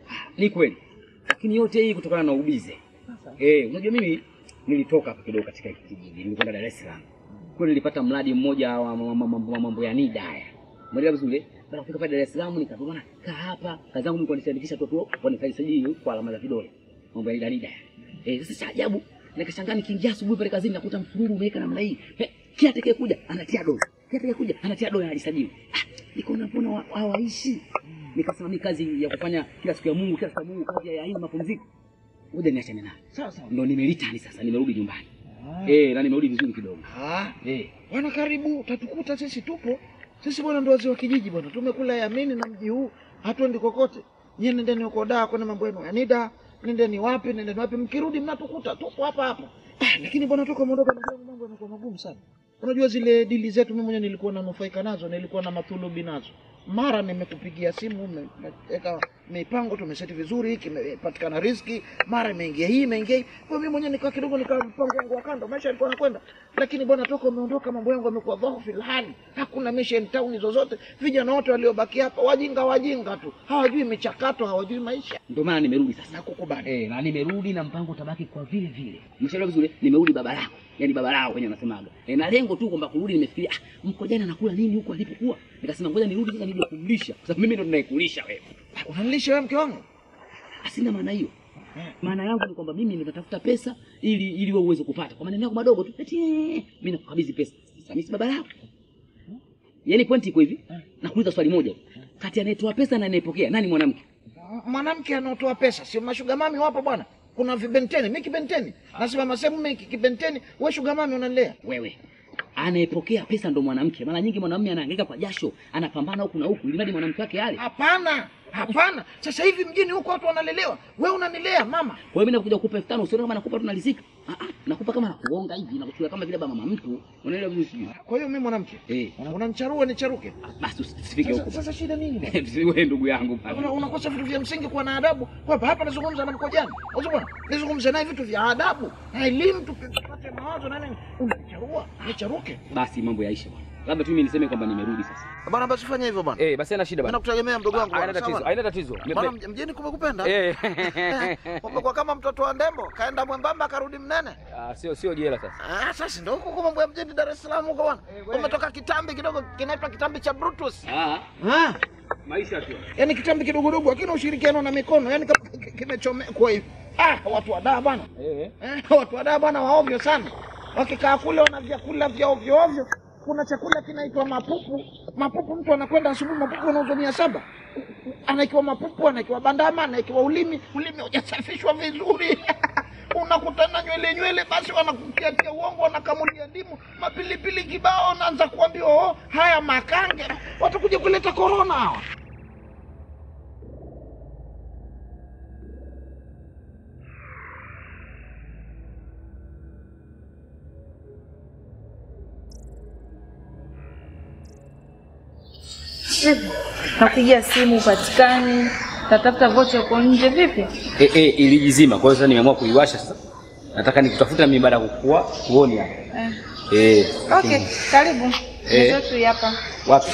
Ni kweli. Lakini yote hii kutokana na ubize. Eh, unajua mimi nilitoka hapa kidogo katika hiki kijiji, nilikwenda Dar es Salaam. Kule nilipata mradi mmoja wa ma- ma- ma- mambo ya NIDA haya. Mwelewa vizuri? Baada ya kufika pale Dar es Salaam nikapona kaa hapa. Kazi yangu mimi kwa nisandikisha tu tu wanisajili kwa alama za vidole. Mambo ya NIDA NIDA. Eh, sasa cha ajabu nikashangaa nikiingia asubuhi pale kazini nakuta msururu umeweka namna hii. Eh, kila atakaye kuja anatia dola. Kila atakaye kuja anatia dola anajisajili. Ah, nikaona mbona wa- hawaishi? Nikasema mimi kazi ya kufanya kila siku ya Mungu, kila siku ya Mungu kazi ya haina mapumziko. Ngoja niachane nayo. Sawa sawa. Ndo nimelitani sasa, nimerudi nyumbani. Eh, na nimerudi vizuri kidogo. Ah, Eh. bwana karibu, utatukuta sisi tupo. Sisi bwana ndo wazee wa kijiji bwana. Tumekula yamini na mji huu, hatuendi kokote. Nyie nendeni huko daa kwenye mambo yenu ya NIDA, nendeni wapi, nendeni wapi, mkirudi mnatukuta tupo hapa hapa. Ah, lakini bwana toka umeondoka ndugu yangu mambo yanakuwa magumu sana. Unajua zile dili zetu mimi mwenyewe nilikuwa nanufaika nazo, nilikuwa na mathulubi nazo. Mara nimekupigia simu, umeweka mipango, tumeseti vizuri, kimepatikana riziki, mara imeingia hii, imeingia hii. Kwa mimi mwenyewe nikaa kidogo, nikaa mpango wangu wa kando, maisha yalikuwa yanakwenda. Lakini bwana toka umeondoka, mambo yangu yamekuwa dhaifu hali. Hakuna mission town zozote. Vijana wote waliobaki hapa wajinga wajinga tu, hawajui michakato, hawajui maisha. Ndio maana nimerudi sasa. Nakukubali. Eh, na nimerudi na mpango utabaki kwa vile vile. Umeshaelewa vizuri? Nimerudi baba lako. Yaani baba lao wenyewe wanasemaga. Eh, na lengo tu kwamba kurudi nimefikiria ah, mko jana anakula nini huko alipokuwa? Nikasema ngoja nirudi sasa nije kumlisha. Kwa sababu mimi ndo ninayekulisha wewe. Unanilisha wewe mke wangu? Asina maana hiyo. Maana yangu ni kwamba mimi ninatafuta pesa ili ili wewe uweze kupata. Kwa maneno yako madogo tu. Eti eh, mimi nakukabidhi pesa. Sasa mimi si baba lako. Yaani pointi iko hivi. Nakuuliza swali moja. tu. Kati anayetoa pesa na anayepokea nani mwanamke? mwanamke anaotoa pesa, sio mashuga mami wapo bwana. Kuna vibenteni, mimi kibenteni, nasimama sehemu mimi kibenteni, wewe shuga mami unanilea Wewe anayepokea pesa ndo mwanamke. Mara nyingi mwanamume anahangaika kwa jasho, anapambana huku na huku ili mradi mwanamke wake ale. Hapana, hapana. Sasa hivi mjini huko watu wanalelewa, wewe unanilea mama. Kwa hiyo mimi nakuja kukupa elfu tano usione kama nakupa tu nalizika. Ah ah, nakupa kama nakuonga hivi, nakuchukua kama vile baba mama mtu. Unaelewa vizuri sijui. Kwa hiyo mimi mwanamke Eh, unanicharua nicharuke. basi usifike Sasa, huko. sasa shida nini bwana? basi. Wewe ndugu yangu Una- bana. unakosa vitu vya msingi kuwa na adabu. Hapa hapa nazungumza na mkojani. Unaona bwana? Nizungumze naye vitu vya adabu. Na elimu tupate mawazo na nini? Unacharua, nicharuke. Basi mambo yaisha bwana. Labda tu mimi niseme kwamba nimerudi sasa. Bwana basi fanya hivyo bwana. Eh, basi haina shida Mimi bana. nakutegemea mdogo wangu. Haina bwana, tatizo, sawa? haina tatizo. Bwana mj- mjini kumekupenda. Eh. Umekuwa kama mtoto wa ndembo, kaenda mwembamba akarudi mnene. Ah, sio sio jela sasa. Ah, sasa ndio huko kwa mambo ya mjini Dar es Salaam huko bwana. Umetoka kitambi kidogo kinaitwa kitambi cha Brutus. Ah, Ah, maisha tu. yani kitambi kidogodogo hakina ushirikiano na mikono, yani kama ki- kimechomekwa hivi. Ah, watu wa daa bwana. Eh. Eh, watu wa daa bwana waovyo sana. Wakikaa kule wana vyakula vya ovyo ovyo. Kuna chakula kinaitwa mapupu. Mapupu mtu anakwenda asubuhi, mapupu anauzwa mia saba. Anaikiwa mapupu, anaikiwa bandama, anaikiwa ulimi, ulimi hujasafishwa vizuri. Unakutana nywele nywele, basi wanakutiatia uongo, wanakamulia ndimu, mapilipili kibao, naanza kuambia oh, haya makange, watakuja kuleta korona hawa. Vipi? Nakupigia simu upatikani, tatafuta vocha uko nje vipi? Eh, eh, ilijizima. Kwa hiyo sasa nimeamua kuiwasha sasa. Nataka nikutafuta na mimi baada ya kukua kuoni hapa. Eh. Eh. Okay, karibu. Eh. Meza yetu hapa. Wapi?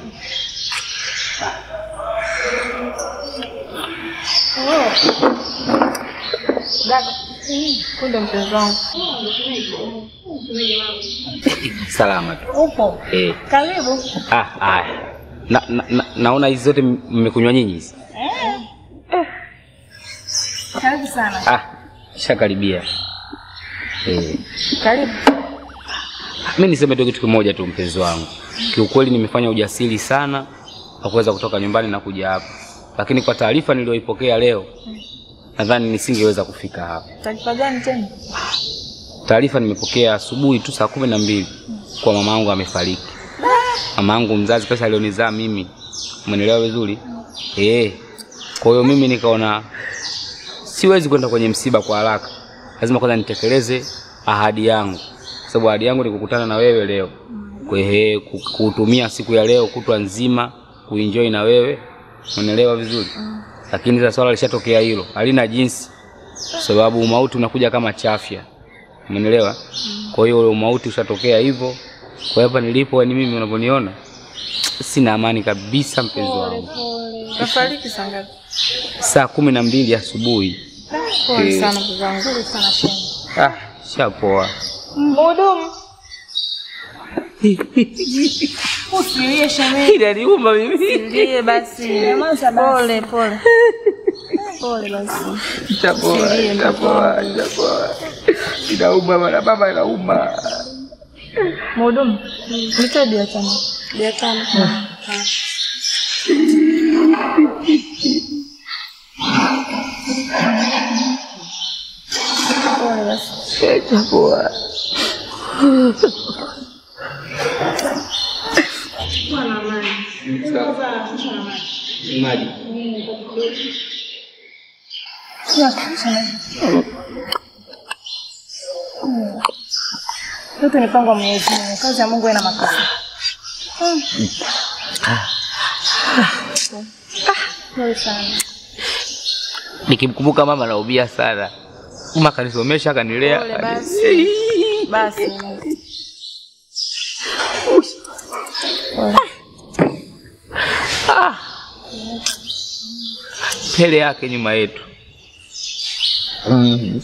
Dada. Kunde mpenzi wangu. Salama tu. Upo? Eh. Karibu. Ah, haya. Na, na, na, naona hizi zote mmekunywa nyinyi hizi. Karibu sana. Ah, shakaribia. Eh. Karibu. Mimi niseme tu kitu kimoja tu mpenzi wangu. Kiukweli nimefanya ujasiri sana wa kuweza kutoka nyumbani na kuja hapa. Lakini kwa taarifa niliyoipokea leo nadhani nisingeweza kufika hapa. Taarifa gani tena? Taarifa nimepokea asubuhi tu saa kumi na mbili kwa mama yangu amefariki. Mama yangu mzazi pesa alionizaa mimi. Umenielewa vizuri? Eh. Kwa hiyo mimi nikaona siwezi kwenda kwenye msiba kwa haraka. Lazima kwanza nitekeleze ahadi yangu. Kwa sababu ahadi yangu ni kukutana na wewe leo. Kwa hiyo ku- kuutumia siku ya leo kutwa nzima kuenjoy na wewe. Unaelewa vizuri? Lakini sasa swala lishatokea hilo. Halina jinsi. Kwa sababu umauti unakuja kama chafya. Umeelewa? Kwa hiyo ule umauti ushatokea hivyo. Kwa hiyo hapa nilipo ni mimi unavyoniona Sina amani kabisa mpenzi wangu. Nafariki saa ngapi? Saa kumi na mbili asubuhi. Pole Eh. sana mpenzi wangu. Pole sana shemu. Ah, shapoa. Mhudumu. Usilie shemeji. Inaniuma mimi. Usilie basi. Nyamaza basi. Pole pole. Pole basi. Shapoa, Usilie, shapoa, shapoa. Inauma bana, baba inauma. Mhudumu. Nipe bia tano. Bia tano. Pole basi. Shapoa. Maji. Yote ni mpango wa Mwenyezi Mungu. Kazi ya Mungu haina makosa. Pole sana. Nikimkumbuka mama naumia sana. Mama akanisomesha akanilea. Pole basi. Basi. Pole. Ah. Mbele yake nyuma yetu. Mm.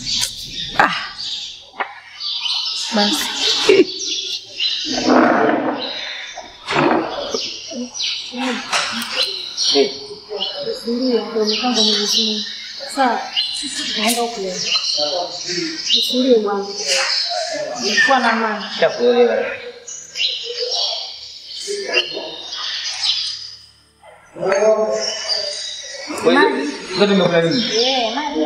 Basi. Ndio, ndio mpango wa Mwenyezi Mungu. Sawa. Sisi tunaenda huko leo. Usilie bwana. Kuwa na amani. Shakuelewa. Ngoja nimekula nini? Eh, maji.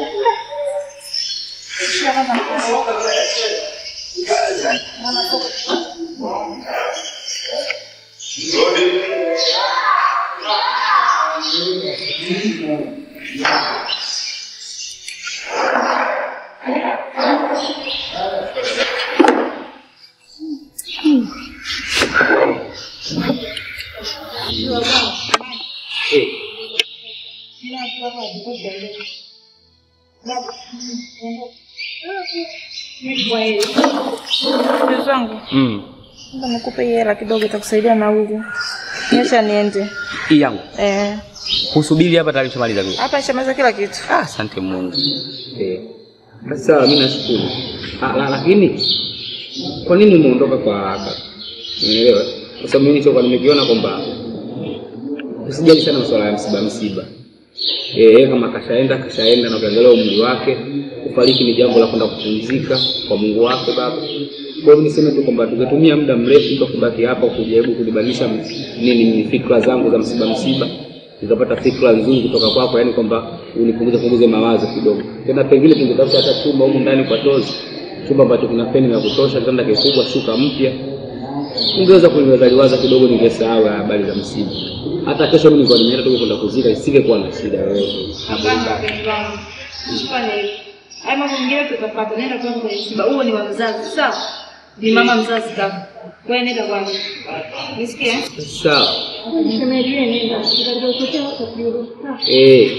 Ndugu zangu, Mm. naomba nikupe hii hela kidogo itakusaidia nauli. Nyesha niende. Hii yangu. Eh, Kusubiri hapa tayari shamaliza kitu. hapa nishamaliza kila kitu. Ah, asante Mungu. Eh. Basi sawa, mimi nashukuru. Ah, la, lakini kwa nini umeondoka kwa haraka? Unielewa? Kwa sababu mimi nilichokuwa nimekiona kwamba usijali sana masuala ya msiba msiba. Eh, yeye kama kashaenda kashaenda na ukiangalia umri wake, kufariki ni jambo la kwenda kupumzika kwa Mungu wake Baba. Kwa hiyo niseme tu kwamba tungetumia muda mrefu kwa kubaki hapa kujaribu kulibadilisha nini ni fikra zangu za msiba msiba nikapata fikra nzuri kutoka kwako, yani kwamba unipunguze punguze mawazo kidogo. Tena pengine tungetafuta hata chumba humu ndani kwa tozi, chumba ambacho kuna feni ya kutosha, kitanda kikubwa, shuka mpya, ungeweza kuniwazaliwaza kidogo, ningesahau habari za msiba. Hata kesho mimi nilikuwa nimeenda tu kwenda kuzika, isingekuwa na shida yoyote. Na burudani. Usifanye hivyo. Haya mambo mengine tutapata. Nenda kwanza kwenye msiba. Huo ni wa mzazi, sawa? Ni mama mzazi kaka. Kwa hiyo nenda kwanza. Nisikie? Sawa. Shemeji wewe nenda. Tutakutokea hapo kurudi. Eh.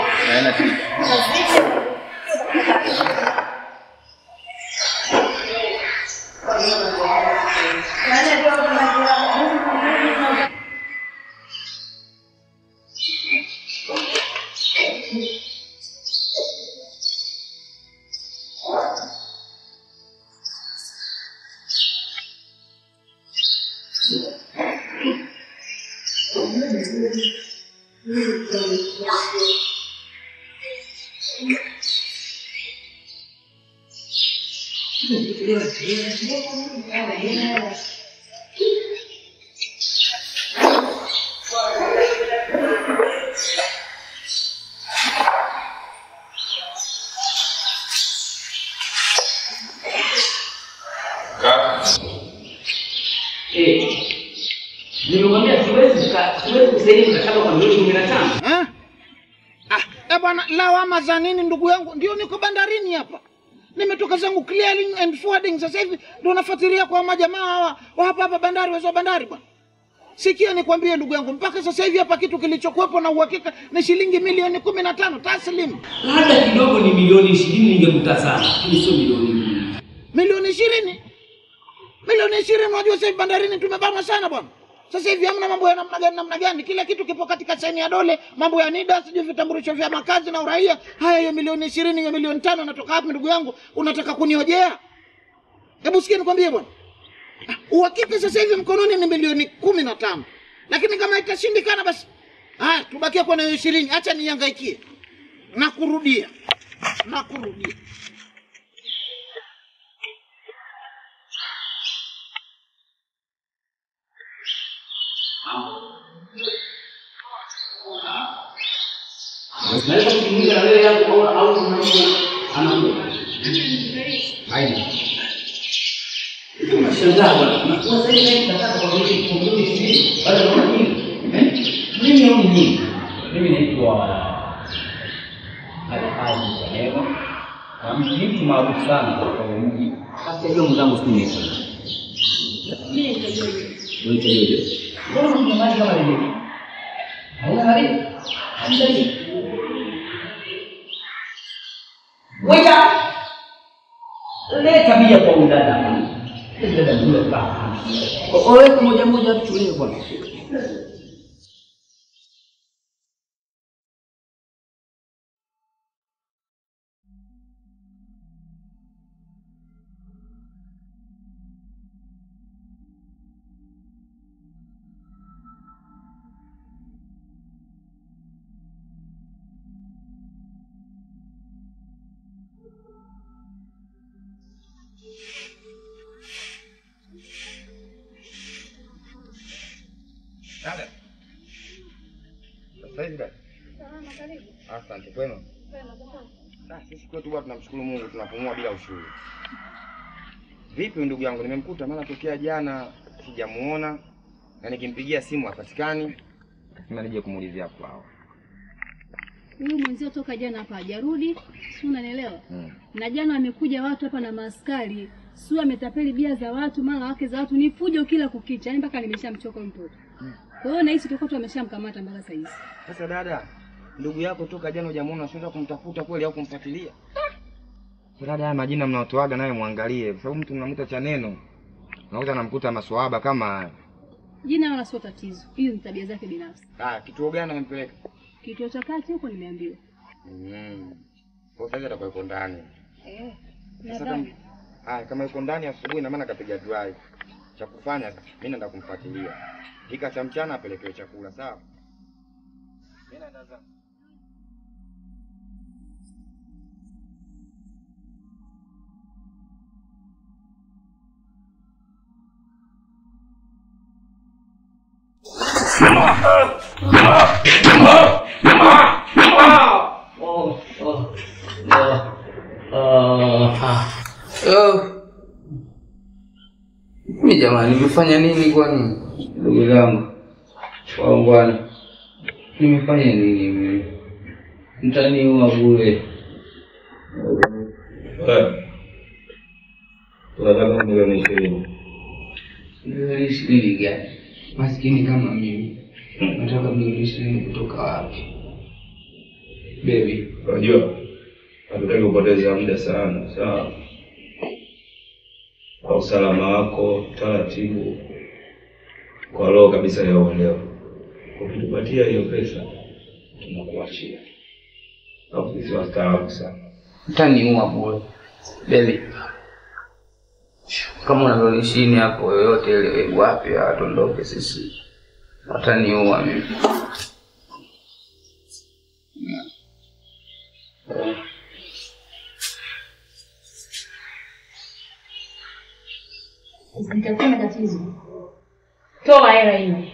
Nimekwambia siwezi siwezi kusaidia mkataba kwa milioni 15. Eh? Ah, eh bwana, lawama za nini ndugu yangu? Ndio niko bandarini hapa. Nimetoka zangu clearing and forwarding sasa hivi ndio nafuatilia kwa majamaa hawa wa hapa hapa bandari wezo bandari bwana. Sikia nikwambie ndugu yangu, mpaka sasa hivi hapa kitu kilichokuwepo na uhakika ni shilingi milioni kumi na tano taslim. Labda kidogo ni milioni 20 ningekuta sana, lakini sio milioni Milioni ishirini milioni ishirini unajua sasa hivi bandarini tumebanwa sana bwana. Sasa hivi hamna mambo ya namna gani namna gani, kila kitu kipo katika saini ya dole, mambo ya NIDA, sijui vitambulisho vya makazi na uraia. Haya, hiyo milioni ishirini, hiyo milioni tano natoka wapi ndugu yangu? Unataka kuniojea? Hebu sikia nikwambie bwana, Ah, uhakika sasa hivi mkononi ni milioni kumi na tano, lakini kama itashindikana basi haya, tubakie kwenye hiyo ishirini. Acha nihangaikie na kurudia na kurudia. Naweza kuzungumza na wewe hapo au au unaona anakuwa. Haidi. Unashangaa bwana. Unakuwa sasa hivi nataka kwa nini kumrudi hivi? Bado unaona nini? Eh? Mimi au nini? Mimi naitwa Alhaji Salema. Na mtu mtu maarufu sana katika huu mji. Basi ajua mwenzangu siku ni sana. Mimi nitajua. Unaitwa Jojo. Mbona una mali kama ile? Hauna mali? Hamdani. Waita. Leta bia kwa udada. Dada ndio baba. Oe moja moja tulie bwana. Dada. Sasa hivi dada. Asante kwema. Ah, sisi kwetu bwana tunamshukuru Mungu tunapumua bila ushuru. Vipi ndugu yangu nimemkuta maana tokea jana sijamuona na nikimpigia simu hapatikani. Nasema nije kumuulizia kwao. Huyu mwenzio toka jana hapa hajarudi, si unanielewa? Mm. Na jana wamekuja watu hapa na maaskari, si ametapeli bia za watu, mara wake za watu, ni fujo kila kukicha, yaani mpaka nimeshamchoka huyu mtoto. Kwa hiyo nahisi tutakuwa tu ameshamkamata mpaka saa hizi. Sasa dada, ndugu yako toka jana hujamuona, unaweza kumtafuta kweli au kumfuatilia? Sasa dada, haya majina mnaotoaga nayo muangalie, kwa sababu mtu mnamwita cha neno, unaweza namkuta maswahaba kama haya. Jina wala sio tatizo, hiyo ni tabia zake binafsi. Ah, kituo gani amempeleka? Kituo cha kati huko nimeambiwa. Mm. Kwa sasa atakuwa yuko ndani. Eh, Sasa nadhani. kama haya kama yuko ndani asubuhi na maana kapiga drive. Cha kufanya mimi naenda kumfuatilia. Kika cha mchana apelekewe chakula, sawa? Mimi naenda zangu. Mimi jamani, nimefanya nini kwani? Ndugu zangu waungwana, nimefanya nini mimi? Mtaniua bure. Tunataka milioni ishirini. Milioni ishirini gani? Maskini kama mimi nataka milioni ishirini kutoka wapi? Baby, Unajua, hatutaki kupoteza muda sana, sawa? Kwa usalama wako, taratibu, kwa roho kabisa ya uelewa, ukitupatia hiyo pesa tunakuachia. Au sisi wastaarabu sana. mtaniua bure. Baby, kama una milioni ishirini hapo yoyote ile wapi, atondoke sisi, wataniua mimi. Nitakuwa na tatizo. Toa hela hiyo.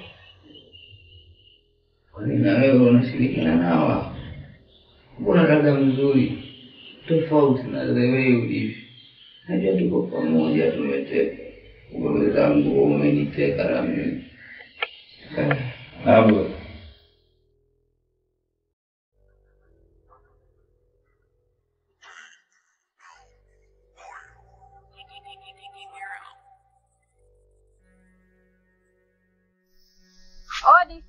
Kwani na wewe unashirikiana nawa? Mbona dada mzuri tofauti na wewe ulivyo? Najua tuko pamoja, tumeteka wewe zangu, umeniteka na mimi Eh, Hapo Odi.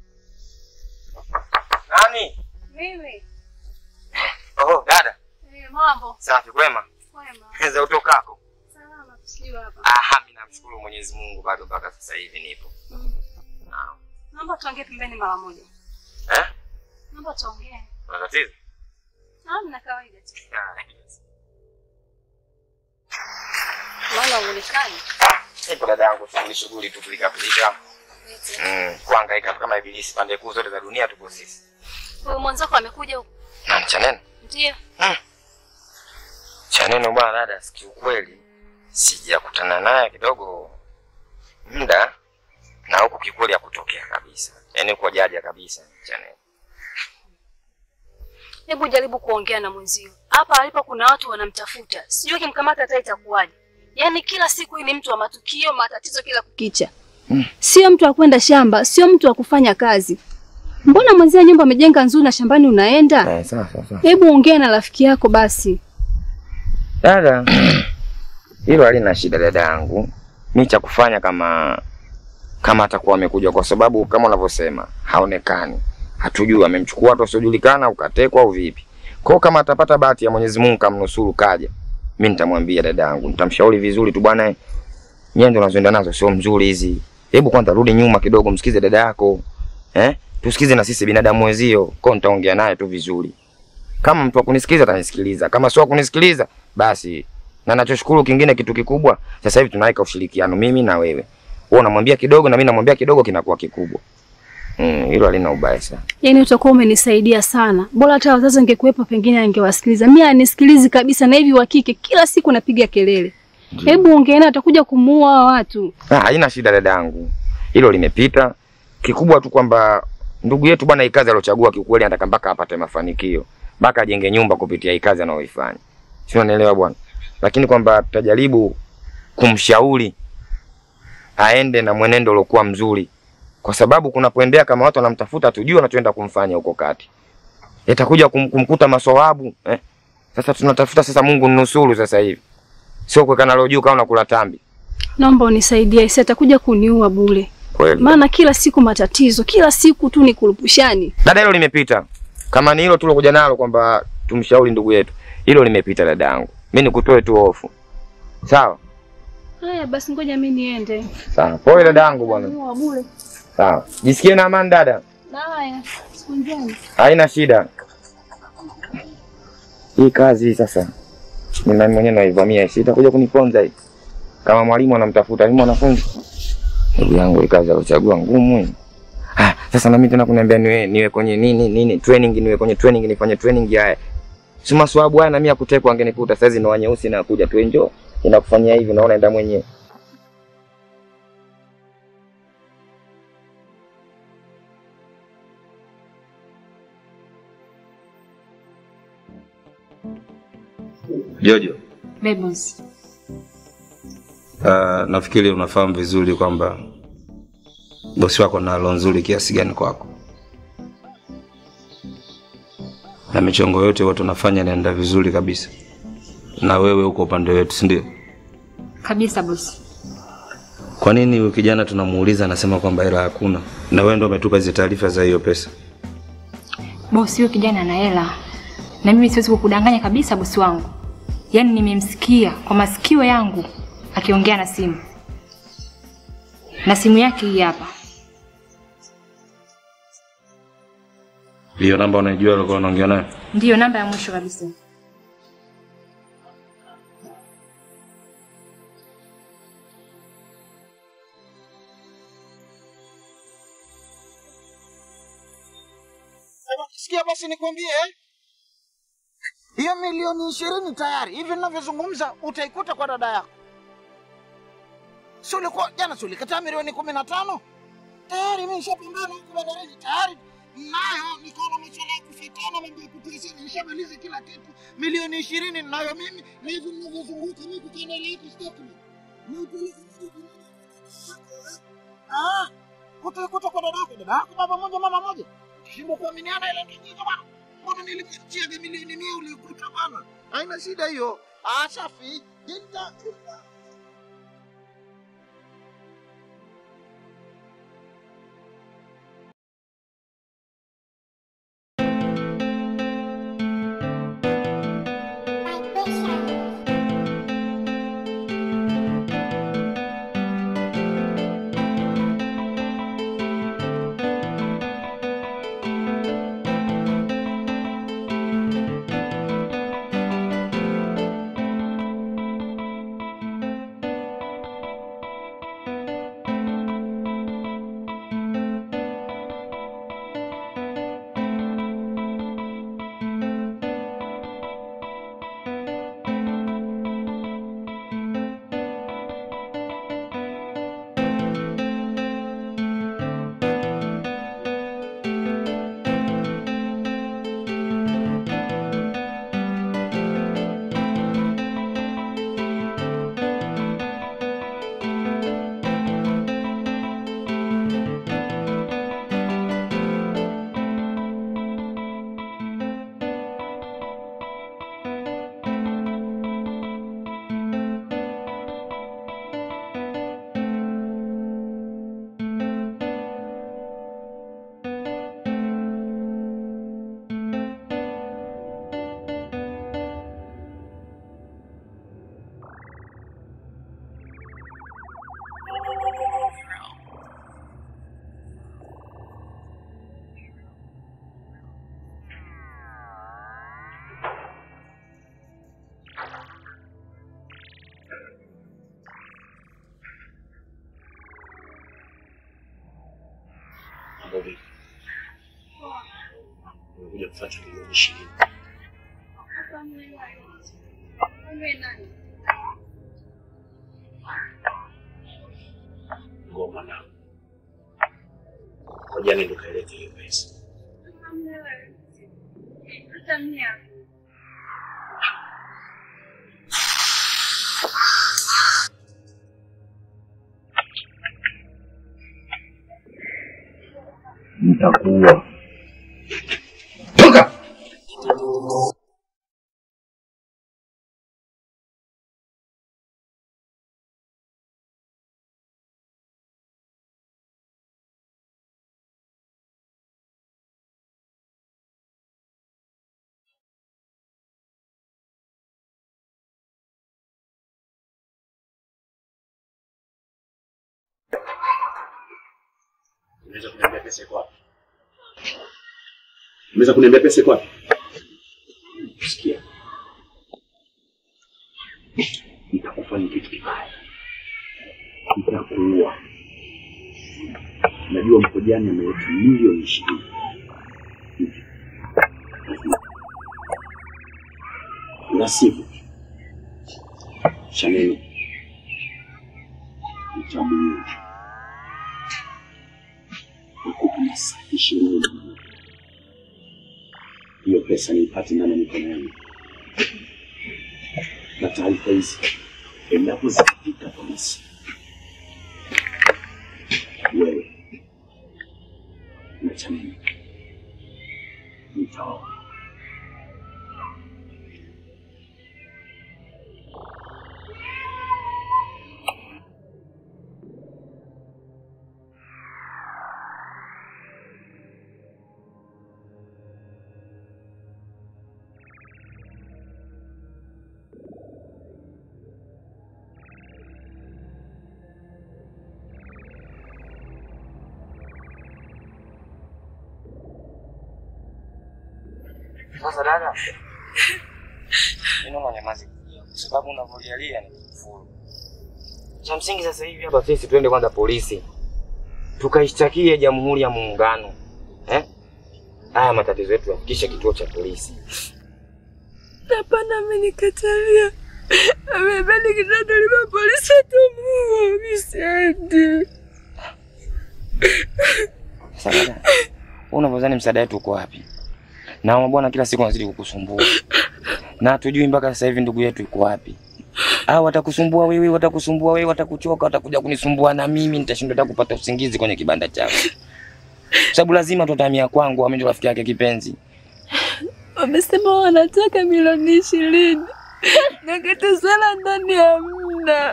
Nani? Mimi. Oh, dada. Eh, mambo. Safi kwema. Wema. Za utokako. Salama tusiwe hapa. Ah, mimi namshukuru Mwenyezi Mungu bado mpaka sasa hivi nipo. Mm. Ah. Naomba tuongee pembeni mara moja. Eh? Naomba tuongee. Una tatizo? Hamna kawaida tu. Maana uonekani. Ipo dada yangu, shughuli shughuli tu pilikapilika. Mm, kuhangaika kama ibilisi pande kuu zote za dunia tupo sisi. Huyu mwanzako amekuja huku. Na chaneno. Ndio. Chaneno bwana dada, kiukweli sijakutana naye kidogo muda na huku kikweli hakutokea kabisa. Yaani uko jaja kabisa Chaneno. Hebu jaribu kuongea na mwenzio. Hapa alipo kuna watu wanamtafuta. Sijui kimkamata hata itakuwaje. Yaani kila siku hii ni mtu wa matukio, matatizo kila kukicha. Sio mtu wa kwenda shamba, sio mtu wa kufanya kazi. Mbona mwenzia nyumba amejenga nzuri na shambani unaenda? Eh, sawa sawa sawa. Hebu ongea na rafiki yako basi. Dada, hilo halina shida dada yangu. Mi cha kufanya kama kama atakuwa amekuja, kwa sababu kama unavyosema haonekani, hatujui amemchukua watu wasiojulikana, ukatekwa au vipi. Kwa hiyo kama atapata bahati ya Mwenyezi Mungu kamnusuru kaja, mi nitamwambia dada yangu, nitamshauri vizuri tu, bwana, nyendo unazoenda nazo sio mzuri hizi. Hebu kwanza rudi nyuma kidogo, msikize dada yako eh, tusikize na sisi binadamu wenzio. Kwa hiyo nitaongea naye tu vizuri kama mtu wa kunisikiliza atanisikiliza, kama sio wa kunisikiliza basi. Na nachoshukuru kingine, kitu kikubwa sasa hivi tunaweka ushirikiano, mimi na wewe, wewe unamwambia kidogo na mimi namwambia kidogo, kinakuwa kikubwa. Mm, hilo halina ubaya sana. Yaani utakuwa umenisaidia sana. Bora hata wazazi wangekuwepo pengine angewasikiliza. Mimi anisikilizi kabisa na hivi wa kike kila siku napiga kelele. Hebu ongea naye atakuja kumuua hawa watu. Ah, haina shida dada yangu, hilo limepita. Kikubwa tu kwamba ndugu yetu bwana, hii kazi aliochagua kiukweli, anataka mpaka apate mafanikio, mpaka ajenge nyumba kupitia hii kazi anayoifanya, si unanielewa bwana? Lakini kwamba tutajaribu kumshauri aende na mwenendo uliokuwa mzuri, kwa sababu kunapoendea kama watu wanamtafuta, tujue wanachoenda kumfanya huko kati, itakuja kum, kumkuta masawabu eh. Sasa tunatafuta sasa, Mungu nusuru sasa hivi, sio kuweka nalo juu kama unakula tambi Naomba unisaidie, isi atakuja kuniua bure. kweli. Maana kila siku matatizo, kila siku tu ni kurupushani. Dada, hilo limepita. Kama ni hilo tulokuja nalo kwamba tumshauri ndugu yetu, hilo limepita dada yangu. Mimi nikutoe tu hofu, sawa Haya basi, ngoja mimi niende. sawa. Pole dada yangu bwana, Niua bure. sawa. Jisikie na amani dada, Haya, siku njema. haina shida. Hii kazi hii sasa ni nani mwenyewe naivamia, si itakuja kuniponza hii. Kama mwalimu anamtafuta ni mwanafunzi, ndugu yangu, hii kazi alochagua ngumu hii. Ah, sasa na mimi tena kuniambia niwe niwe kwenye nini nini training, niwe kwenye training, nifanye training haya si maswabu haya, na mimi akutekwa angenikuta sasa hizi ndo wanyeusi na kuja tu enjoy, inakufanyia hivi, unaona enda mwenyewe. Jojo, Bebos. uh, nafikiri unafahamu vizuri kwamba bosi wako na roho nzuri kiasi gani kwako, na michongo yote wote unafanya inaenda vizuri kabisa, na wewe uko upande wetu, si ndio? Kabisa bosi. Kwa nini huyu kijana tunamuuliza anasema kwamba hela hakuna, na wewe ndio umetupa hizo taarifa za hiyo pesa? Bosi, huyo kijana ana hela na mimi siwezi kukudanganya kabisa bosi wangu. Yaani nimemsikia kwa masikio yangu akiongea na simu, na simu yake hii hapa. Hiyo namba unaijua alikuwa unaongea nayo? Ndiyo namba ya mwisho kabisa. Sikia basi nikwambie eh? hiyo milioni ishirini tayari hivi ninavyozungumza utaikuta kwa dada yako. Si ulikuwa jana, si ulikataa milioni kumi na tano tayari? Mimi nishapambana huku bandarini tayari nayo, nikaona masuala ya kufatana, mambo ya kutiisini, nishamaliza kila kitu. Milioni ishirini ninayo mimi, na hivi ninavyozunguka mimi kukienda ile yako statement na upeleke moja kwa moja. Ah, utaikuta kwa dada yako, dada yako baba moja mama moja Shindwa kuaminiana ile ndio bwana. Mbona nilikuachia milioni mia ulikuta bwana? Haina shida hiyo. Ah, safi. Nita Mambo vipi? Nimekuja kufuata milioni ishirini. Ngoma na ngoja nende kalete hiyo pesa. Nitakuwa Toka! Unaweza kuniambia pesa iko wapi? Unaweza kuniambia pesa iko wapi? Sikia. Nitakufanya kitu kibaya. Nitakuua. Najua Mkojani ameleta milioni ishirini. La sivyo, Shaneni nitamuua nakupa masaa ishirini na moja. hiyo pesa niipate ndani ya mikono yangu, na taarifa hizi endapo zikifika polisi, wewe na Chaneni mtaoa. Sasa dada, mimi nyamazi kwa sababu unavyolialia ni kufuru. Cha msingi sasa hivi hapa sisi tuende kwanza polisi tukaishtakie Jamhuri ya Muungano eh? Haya matatizo yetu yafikishe kituo cha polisi. Hapana, amenikatalia. Amebani kitandaliwa polisi atamuua. Mimi siendi. Sasa dada, wewe unavyodhani msaada wetu uko wapi? Na bwana kila siku anazidi kukusumbua. Na hatujui mpaka sasa hivi ndugu yetu yuko wapi. Au watakusumbua wewe, watakusumbua wewe, watakuchoka, watakuja kunisumbua na mimi nitashindwa hata kupata usingizi kwenye kibanda chako. Sababu lazima tutamia kwangu, mimi ndo rafiki yake kipenzi. Wamesema wanataka milioni ishirini na kitu sana ndani ya mna.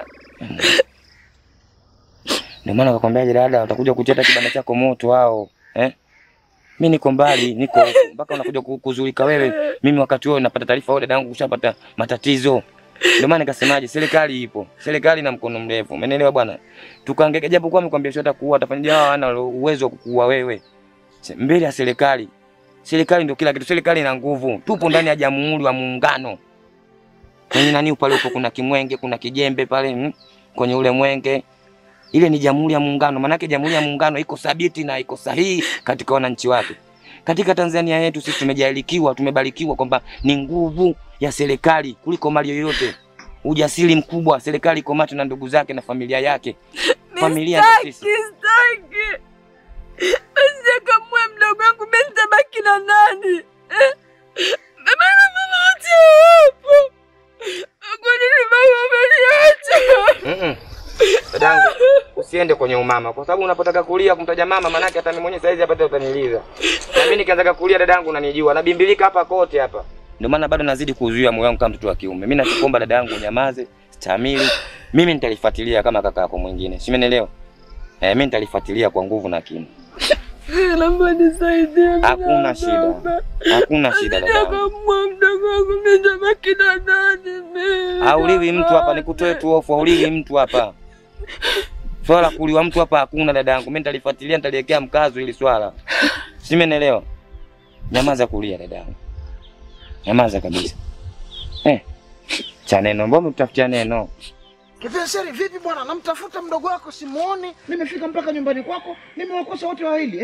Ndio maana nakwambia dada, watakuja kucheta kibanda chako moto hao. Eh? Mimi niko mbali, niko huku. mpaka unakuja ku- kuzulika wewe. Mimi wakati huo napata taarifa wewe dada yangu kushapata matatizo. Ndio maana nikasemaje, serikali ipo. Serikali na mkono mrefu. Umeelewa bwana? Tukaangeke japo kwa amekwambia sio atakuua, atafanyaje hawa hana uwezo wa kukuua wewe. Se- Mbele ya serikali. Serikali ndio kila kitu. Serikali ina nguvu. Tupo ndani ya Jamhuri wa Muungano. Kwenye nani pale upo kuna kimwenge, kuna kijembe pale mm, kwenye ule mwenge. Ile ni Jamhuri ya Muungano. Maanake Jamhuri ya Muungano iko thabiti na iko sahihi katika wananchi wake. Katika Tanzania yetu sisi tumejalikiwa, tumebarikiwa kwamba ni nguvu ya serikali kuliko mali yoyote. Ujasiri mkubwa, serikali iko macho na ndugu zake na familia yake. Familia ndio sisi. Sitaki, sitaki. Usikamue mdogo wangu, mimi nitabaki na nani? Eh? Baba na mama wote wapo. Kwa nini baba ameniacha? Mm-mm. Dadangu, usiende kwenye umama kwa sababu unapotaka kulia kumtaja mama manake hata mimi mwenyewe saizi hapa tena utaniliza. Na mimi nikianza kulia dadangu unanijua, nabimbilika hapa kote hapa. Ndio maana bado nazidi kuzuia moyo wangu kama mtoto wa kiume. Mimi nakuomba dadangu unyamaze, stamili. Mimi nitalifuatilia kama kaka yako mwingine. Si umenielewa? Eh, mimi nitalifuatilia kwa nguvu na kimo. Naomba nisaidie. mimi Hakuna shida. naomba. Hakuna shida dadangu. Sijakamua mdogo wangu, mimi nitabaki na nani mimi? Hauliwi mtu hapa, nikutoe tu hofu, hauliwi mtu hapa. Swala la kuliwa mtu hapa hakuna dadangu. Mimi nitalifuatilia, nitaliwekea mkazo ili swala. Si umenielewa? Nyamaza kulia dadangu. Nyamaza kabisa. Eh. Cha neno, mbona umetafutia neno? Kipenseri, vipi bwana? Namtafuta mdogo wako simuoni, nimefika mpaka nyumbani kwako, nimewakosa wote wawili eh?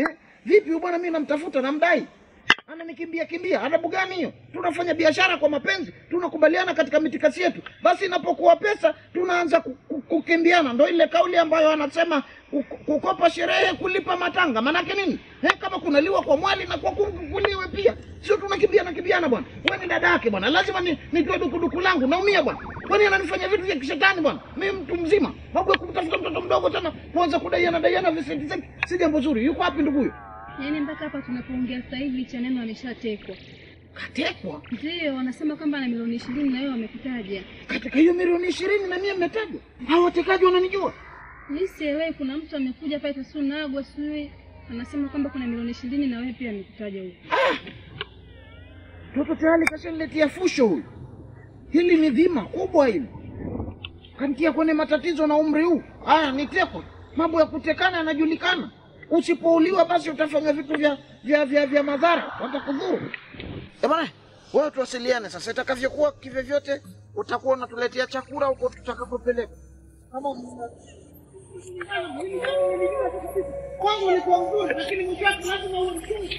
Vipi huyu bwana, mimi namtafuta, namdai, ananikimbia kimbia. Adabu gani hiyo? Tunafanya biashara kwa mapenzi, tunakubaliana katika mitikasi yetu, basi inapokuwa pesa tunaanza ku- ku- kukimbiana. Ndo ile kauli ambayo anasema ku- kukopa sherehe, kulipa matanga. Maanake nini? Eh, kama kunaliwa kwa mwali na kwa kuku kuliwe pia, sio tunakimbiana kimbiana bwana. Wewe ni dada yake bwana, lazima ni nitoe dukuduku langu, naumia bwana. Kwani ananifanya vitu vya kishetani bwana? Mimi mtu mzima, mambo ya kumtafuta mtoto mdogo tena kuanza kudaiana daiana visenti senti, si jambo zuri. Yuko wapi ndugu huyo? Yaani mpaka hapa tunapoongea sasa hivi cha neno ameshatekwa. Katekwa? Ndio, wanasema kwamba ana milioni ishirini na wewe wamekutaja. Katika hiyo milioni ishirini na mie mmetajwa, hao watekaji wananijua. Mimi sielewi, kuna mtu amekuja pale Tasu Nagwa sijui anasema kwamba kuna milioni ishirini na wewe pia amekutaja huyo. Mtoto tayari kashaniletea fusho huyu. Hili ni dhima kubwa hili, kanitia kwenye matatizo na umri huu. Haya, nitekwa. Mambo ya kutekana yanajulikana. Usipouliwa basi utafanya vitu vya vya vya, vya madhara, watakudhuru. Eh bwana, wewe tuwasiliane sasa, itakavyokuwa kivyovyote, utakuwa unatuletea chakula huko tutakapopeleka. Kama kwangu ulikuwa mzuri, lakini mwisho wake lazima uwe mzuri.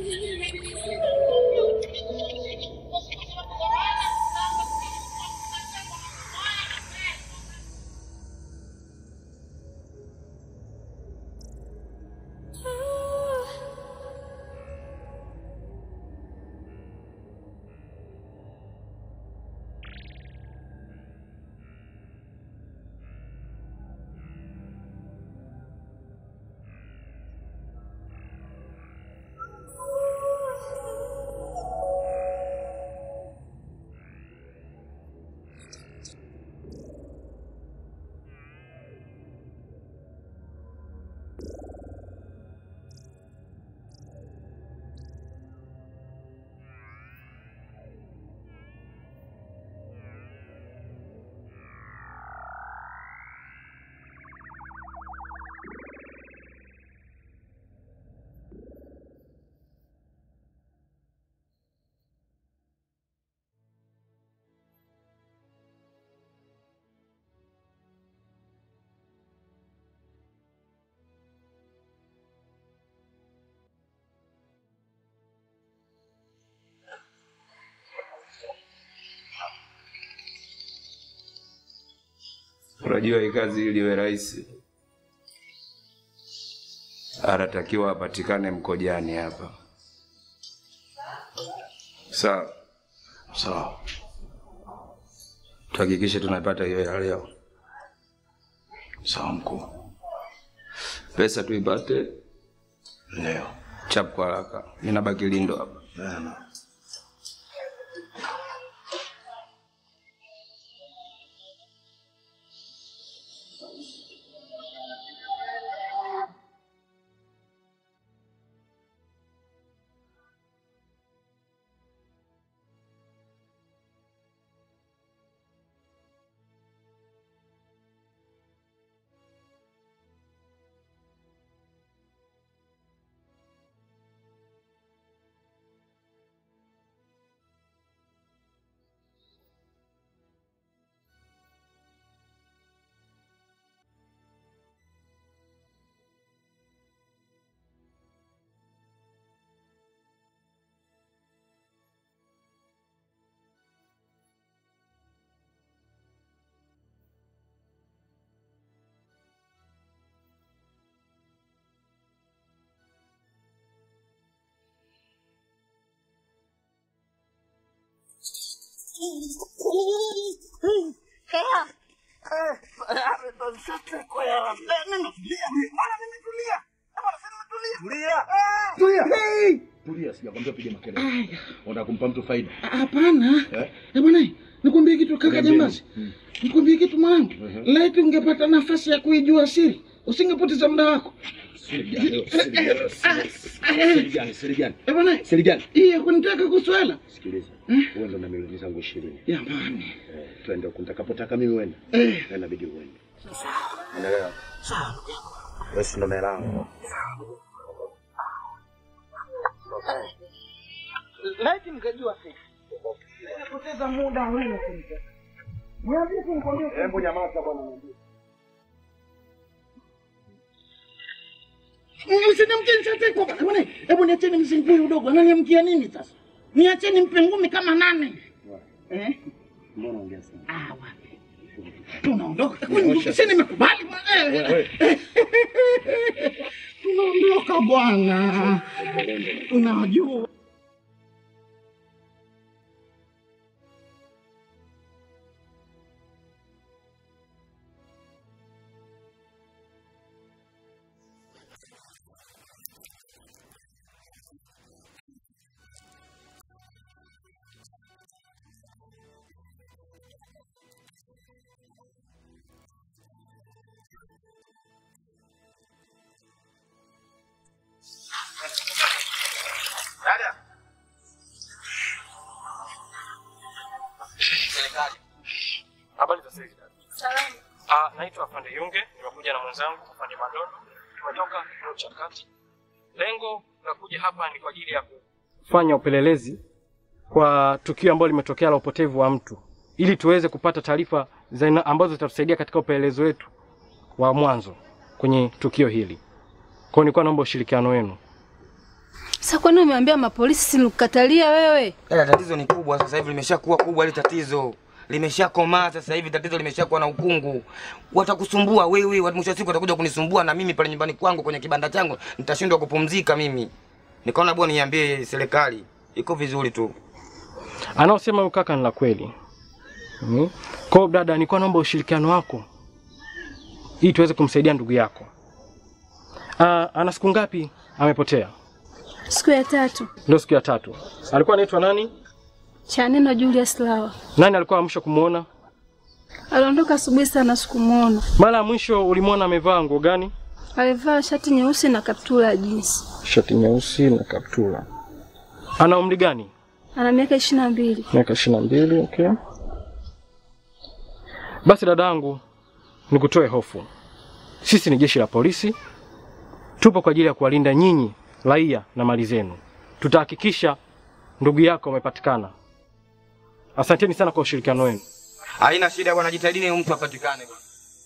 Unajua hii kazi ili iwe rahisi, anatakiwa apatikane Mkojani hapa. Sawa sawa, tuhakikishe tunapata hiyo ya leo. Sawa mkuu, pesa tuipate leo chap kwa haraka. Mimi nabaki Lindo hapa. Tulia, sijakwambia piga makelele. Unataka kumpa mtu faida. Hapana. Eh? Eh bwana, nikwambie kitu kaka Niambie. jambazi. Nikwambie kitu mwanangu. Laiti ungepata nafasi ya kuijua siri, usingepoteza muda wako. Siri gani? Siri gani? Siri gani? Siri gani? Eh bwana, Siri gani? hii ya kunitaka kuswala. Sikiliza. Wewe ndo na milioni zangu 20. Jamani. Eh, twende huko nitakapotaka mimi uende. Eh. Na inabidi uende. Unaelewa? Wewe si ndo melango. Laiti mngejua siri. Nimepoteza muda wewe kunitaka. Niambie tu nikwambie. Hebu nyamaza bwana. Usinimkie nishatekwa bwana. Bwana, hebu niacheni msingi huyu udogo. Ananiamkia nini sasa? Niacheni mpe ngumi kama nane. Eh? Mbona ongea sana? Ah, wapi. Tunaondoka. Sisi nimekubali bwana. Eh, eh. Tunaondoka bwana. Unajua. Dada. Habari za sasa hivi dada. Salama. Ah, naitwa Afande Yunge, nimekuja na mwenzangu Afande Madodo. Tumetoka kituo cha kati. Lengo la kuja hapa ni kwa ajili ya kufanya upelelezi kwa tukio ambalo limetokea la upotevu wa mtu ili tuweze kupata taarifa za aina- ambazo zitatusaidia katika upelelezi wetu wa mwanzo kwenye tukio hili. Kwa hiyo nilikuwa naomba ushirikiano wenu. Sasa kwani umeambia mapolisi sinikukatalia wewe? Dada, tatizo ni kubwa sasa hivi, limeshakuwa kubwa ile tatizo limeshakomaa sasa hivi, tatizo limeshakuwa na ukungu. Watakusumbua wewe, wa- mwisho wa siku watakuja kunisumbua na mimi pale nyumbani kwangu kwenye kibanda changu nitashindwa kupumzika mimi. Nikaona bwana niambie serikali iko vizuri tu. Anaosema huyu kaka ni la kweli. Mm. Kwa hiyo dada, nilikuwa naomba ushirikiano wako ili tuweze kumsaidia ndugu yako. Ah, ana siku ngapi amepotea? Siku ya tatu. Ndio siku ya tatu. Alikuwa anaitwa nani? Chaneno Julius Lawa. Nani alikuwa wa mwisho kumuona? Aliondoka asubuhi sana sikumuona. Mara ya mwisho ulimwona amevaa nguo gani? Alivaa shati nyeusi na kaptula ya jinsi. Shati nyeusi na kaptula. Ana umri gani? Ana miaka ishirini na mbili. Miaka ishirini na mbili. Okay. Basi dadangu, nikutoe hofu. Sisi ni jeshi la polisi, tupo kwa ajili ya kuwalinda nyinyi raia na mali zenu. Tutahakikisha ndugu yako amepatikana. Asanteni sana kwa ushirikiano wenu. Haina shida bwana, jitahidini huyu mtu apatikane bwana.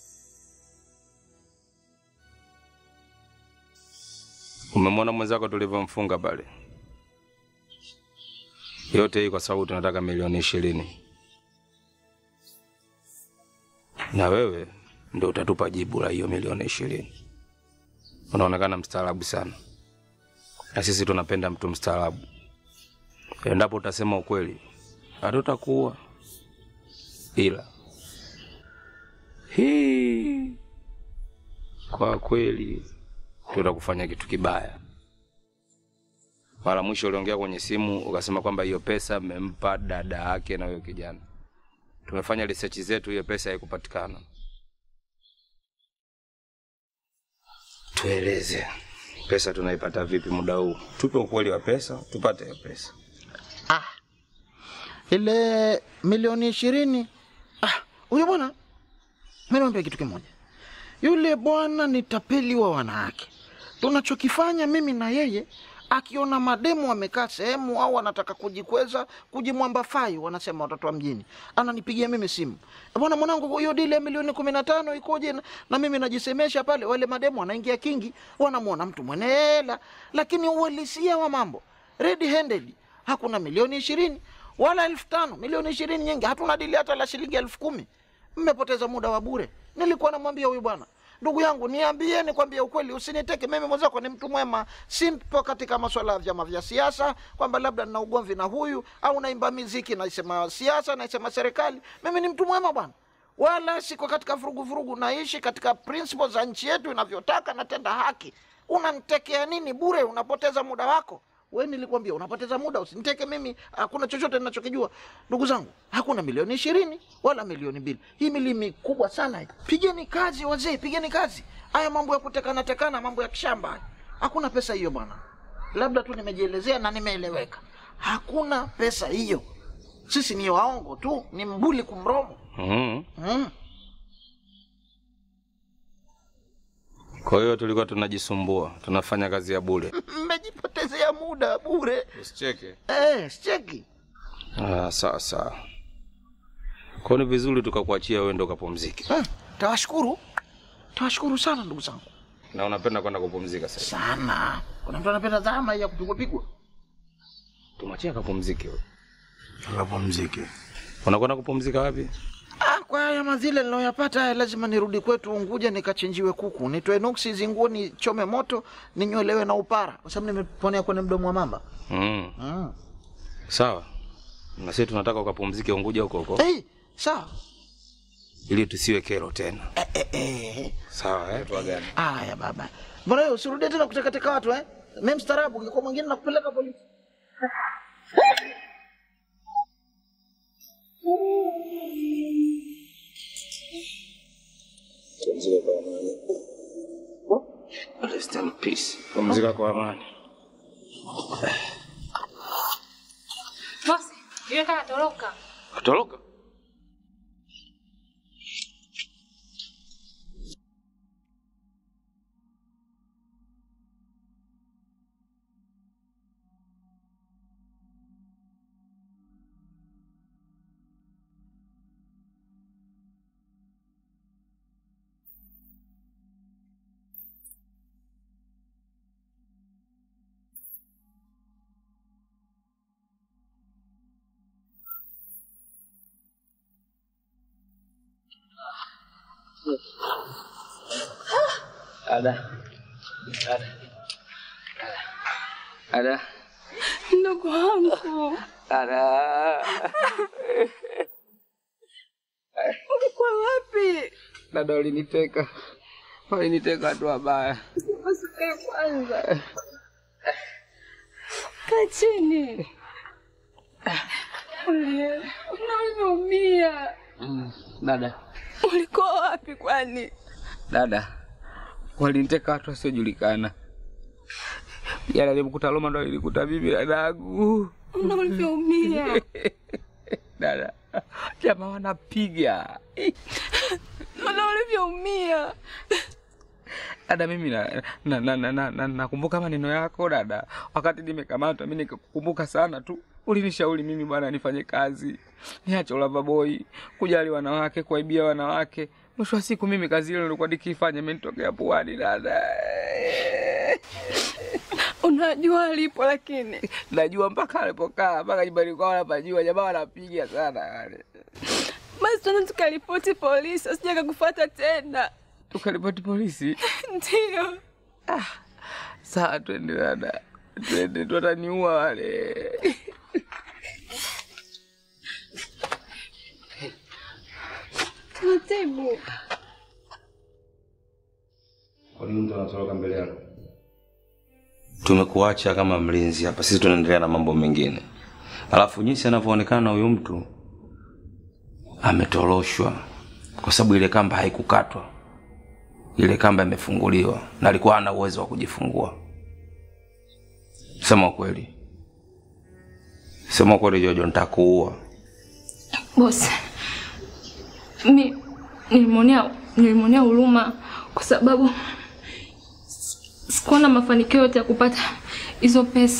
Umemwona mwenzako tulivyomfunga pale? Yote hii kwa sababu tunataka milioni ishirini, na wewe ndio utatupa jibu la hiyo milioni ishirini. Unaonekana mstaarabu sana, na sisi tunapenda mtu mstaarabu. Endapo utasema ukweli, hatutakuua, ila hii kwa kweli tutakufanya kitu kibaya. Mara mwisho uliongea kwenye simu ukasema kwamba hiyo pesa mmempa dada yake na huyo kijana. Tumefanya research zetu, hiyo pesa haikupatikana. Tueleze pesa tunaipata vipi muda huu? Tupe ukweli wa pesa, tupate hiyo pesa. ile milioni ishirini ah, huyo bwana mi naambia kitu kimoja yule bwana ni tapeli wa wanawake tunachokifanya mimi na yeye akiona mademu amekaa sehemu au anataka kujikweza kujimwambafai wanasema watoto wa mjini ananipigia mimi simu bwana mwanangu hiyo dili ya milioni kumi na tano ikoje na, na mimi najisemesha pale wale mademu wanaingia kingi wanamwona mtu mwenye hela lakini uhalisia wa mambo red handed hakuna milioni ishirini wala elfu tano milioni ishirini nyingi hatuna dili hata la shilingi elfu kumi mmepoteza muda wa bure nilikuwa namwambia huyu bwana ndugu yangu niambie nikwambia ukweli usiniteke mimi mwenzako ni mtu mwema simpo katika maswala ya vyama vya siasa kwamba labda nina ugomvi na huyu au naimba miziki naisema siasa naisema serikali mimi ni mtu mwema bwana wala siko katika vurugu vurugu naishi katika principles za nchi yetu inavyotaka natenda haki unanitekea nini bure unapoteza muda wako we nilikwambia unapoteza muda usiniteke mimi hakuna chochote ninachokijua ndugu zangu hakuna milioni ishirini wala milioni mbili hii milimi kubwa sana hii. pigeni kazi wazee pigeni kazi haya mambo ya kutekana tekana mambo ya kishamba haya. hakuna pesa hiyo bwana labda tu nimejielezea na nimeeleweka hakuna pesa hiyo sisi ni waongo tu ni mbuli kumromo Mm. mm. Kwa hiyo tulikuwa tunajisumbua, tunafanya kazi ya bure. mmejipotezea muda bure Usicheke. eh, sicheki Ah, sawa sawa. Kwa hiyo ni vizuri tukakuachia wewe ndo ukapumzike. eh, tawashukuru tawashukuru sana ndugu zangu Na unapenda kwenda kupumzika sasa. Sana. Kuna mtu anapenda dhama hii ya kupigwa pigwa? Tumwachie akapumzike. huyo. Akapumzike. Unakwenda kupumzika wapi? Ah, kwa haya mazile niliyoyapata haya lazima nirudi kwetu Unguja nikachinjiwe kuku, nitoe nuksi hizi nguo, nichome moto, ninyolewe na upara, kwa sababu nimeponea kwenye mdomo wa mamba. Mm. Mm. Sawa. Na sisi tunataka ukapumzike Unguja huko huko. Hey, sawa. Ili tusiwe kero tena. Eh, eh. Sawa, eh, tuagane. Haya baba. Mbona wewe usirudie tena kutekateka watu eh? Mimi mstaarabu, ungekuwa mwingine nakupeleka polisi. Rest in peace. Pumzika kwa amani. Bosi, yule kama toroka. Atoroka? Ada. Ada. Ada. Ndugu wangu, Ada. ulikuwa wapi? Dada uliniteka. Waliniteka watu wabaya. Usikae kwanza, kaa chini. Unaumia. Mm, Dada. Ulikuwa wapi kwani? Dada. Waliniteka watu wasiojulikana. Jana nilimkuta Roma ndo nilikuta mimi dadangu. Una ulivyoumia. Dada. Jamaa wanapiga. Una ulivyoumia. Dada, mimi na na na na, na, na, nakumbuka maneno yako dada, wakati nimekamatwa mimi nikakukumbuka sana tu. Ulinishauri mimi bwana nifanye kazi, niache ulava boy, kujali wanawake, kuaibia wanawake. Mwisho wa siku mimi kazi ile nilikuwa nikifanya imenitokea puani dada. Unajua alipo lakini. Najua mpaka alipokaa mpaka nyumbani kwao napajua, jamaa wanapiga sana wale. Basi tuende tukaripoti polisi, asije akakufuata tena. Tukaripoti polisi? Ndio. Sawa, twende dada, twende tu, wataniua wale. Taratibu. Kwa nini mtu anatoroka mbele yako? Tumekuacha kama mlinzi hapa, sisi tunaendelea na mambo mengine. Alafu jinsi anavyoonekana na huyu mtu ametoroshwa, kwa sababu ile kamba haikukatwa, ile kamba imefunguliwa na alikuwa hana uwezo wa kujifungua. Sema ukweli, sema ukweli Jojo, nitakuua. Bosi, mi nilimwonea nilimwonea huruma kwa sababu sikuwa na mafanikio yote ya kupata hizo pesa.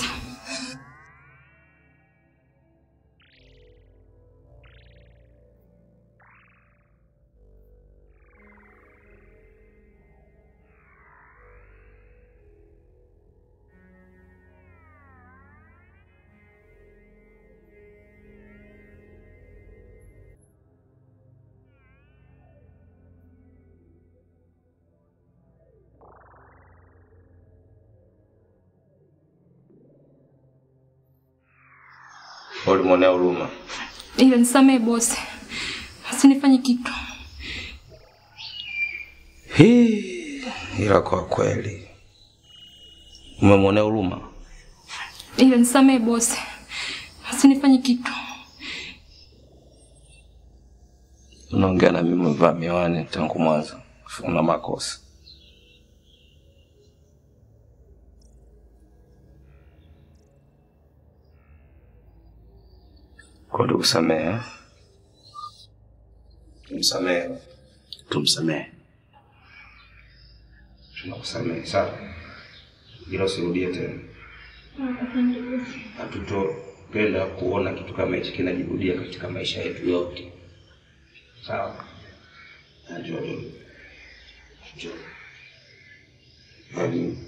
Ulimwonea huruma. Ila nisamehe bosi, usinifanye kitu. Hii, ila kwa kweli umemwonea huruma. Ila nisamehe bosi, usinifanye kitu. Unaongea na mimi umevaa miwani tangu mwanzo, una makosa. Kwa tukusamehe, eh? tumsamehe, Tumsamehe. tunakusamehe sawa, ila usirudie tena. Hatutopenda kuona kitu kama hichi kinajirudia katika maisha yetu yote, sawa? Najua tu. Njoo. nini?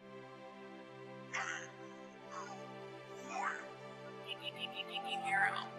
Arrow.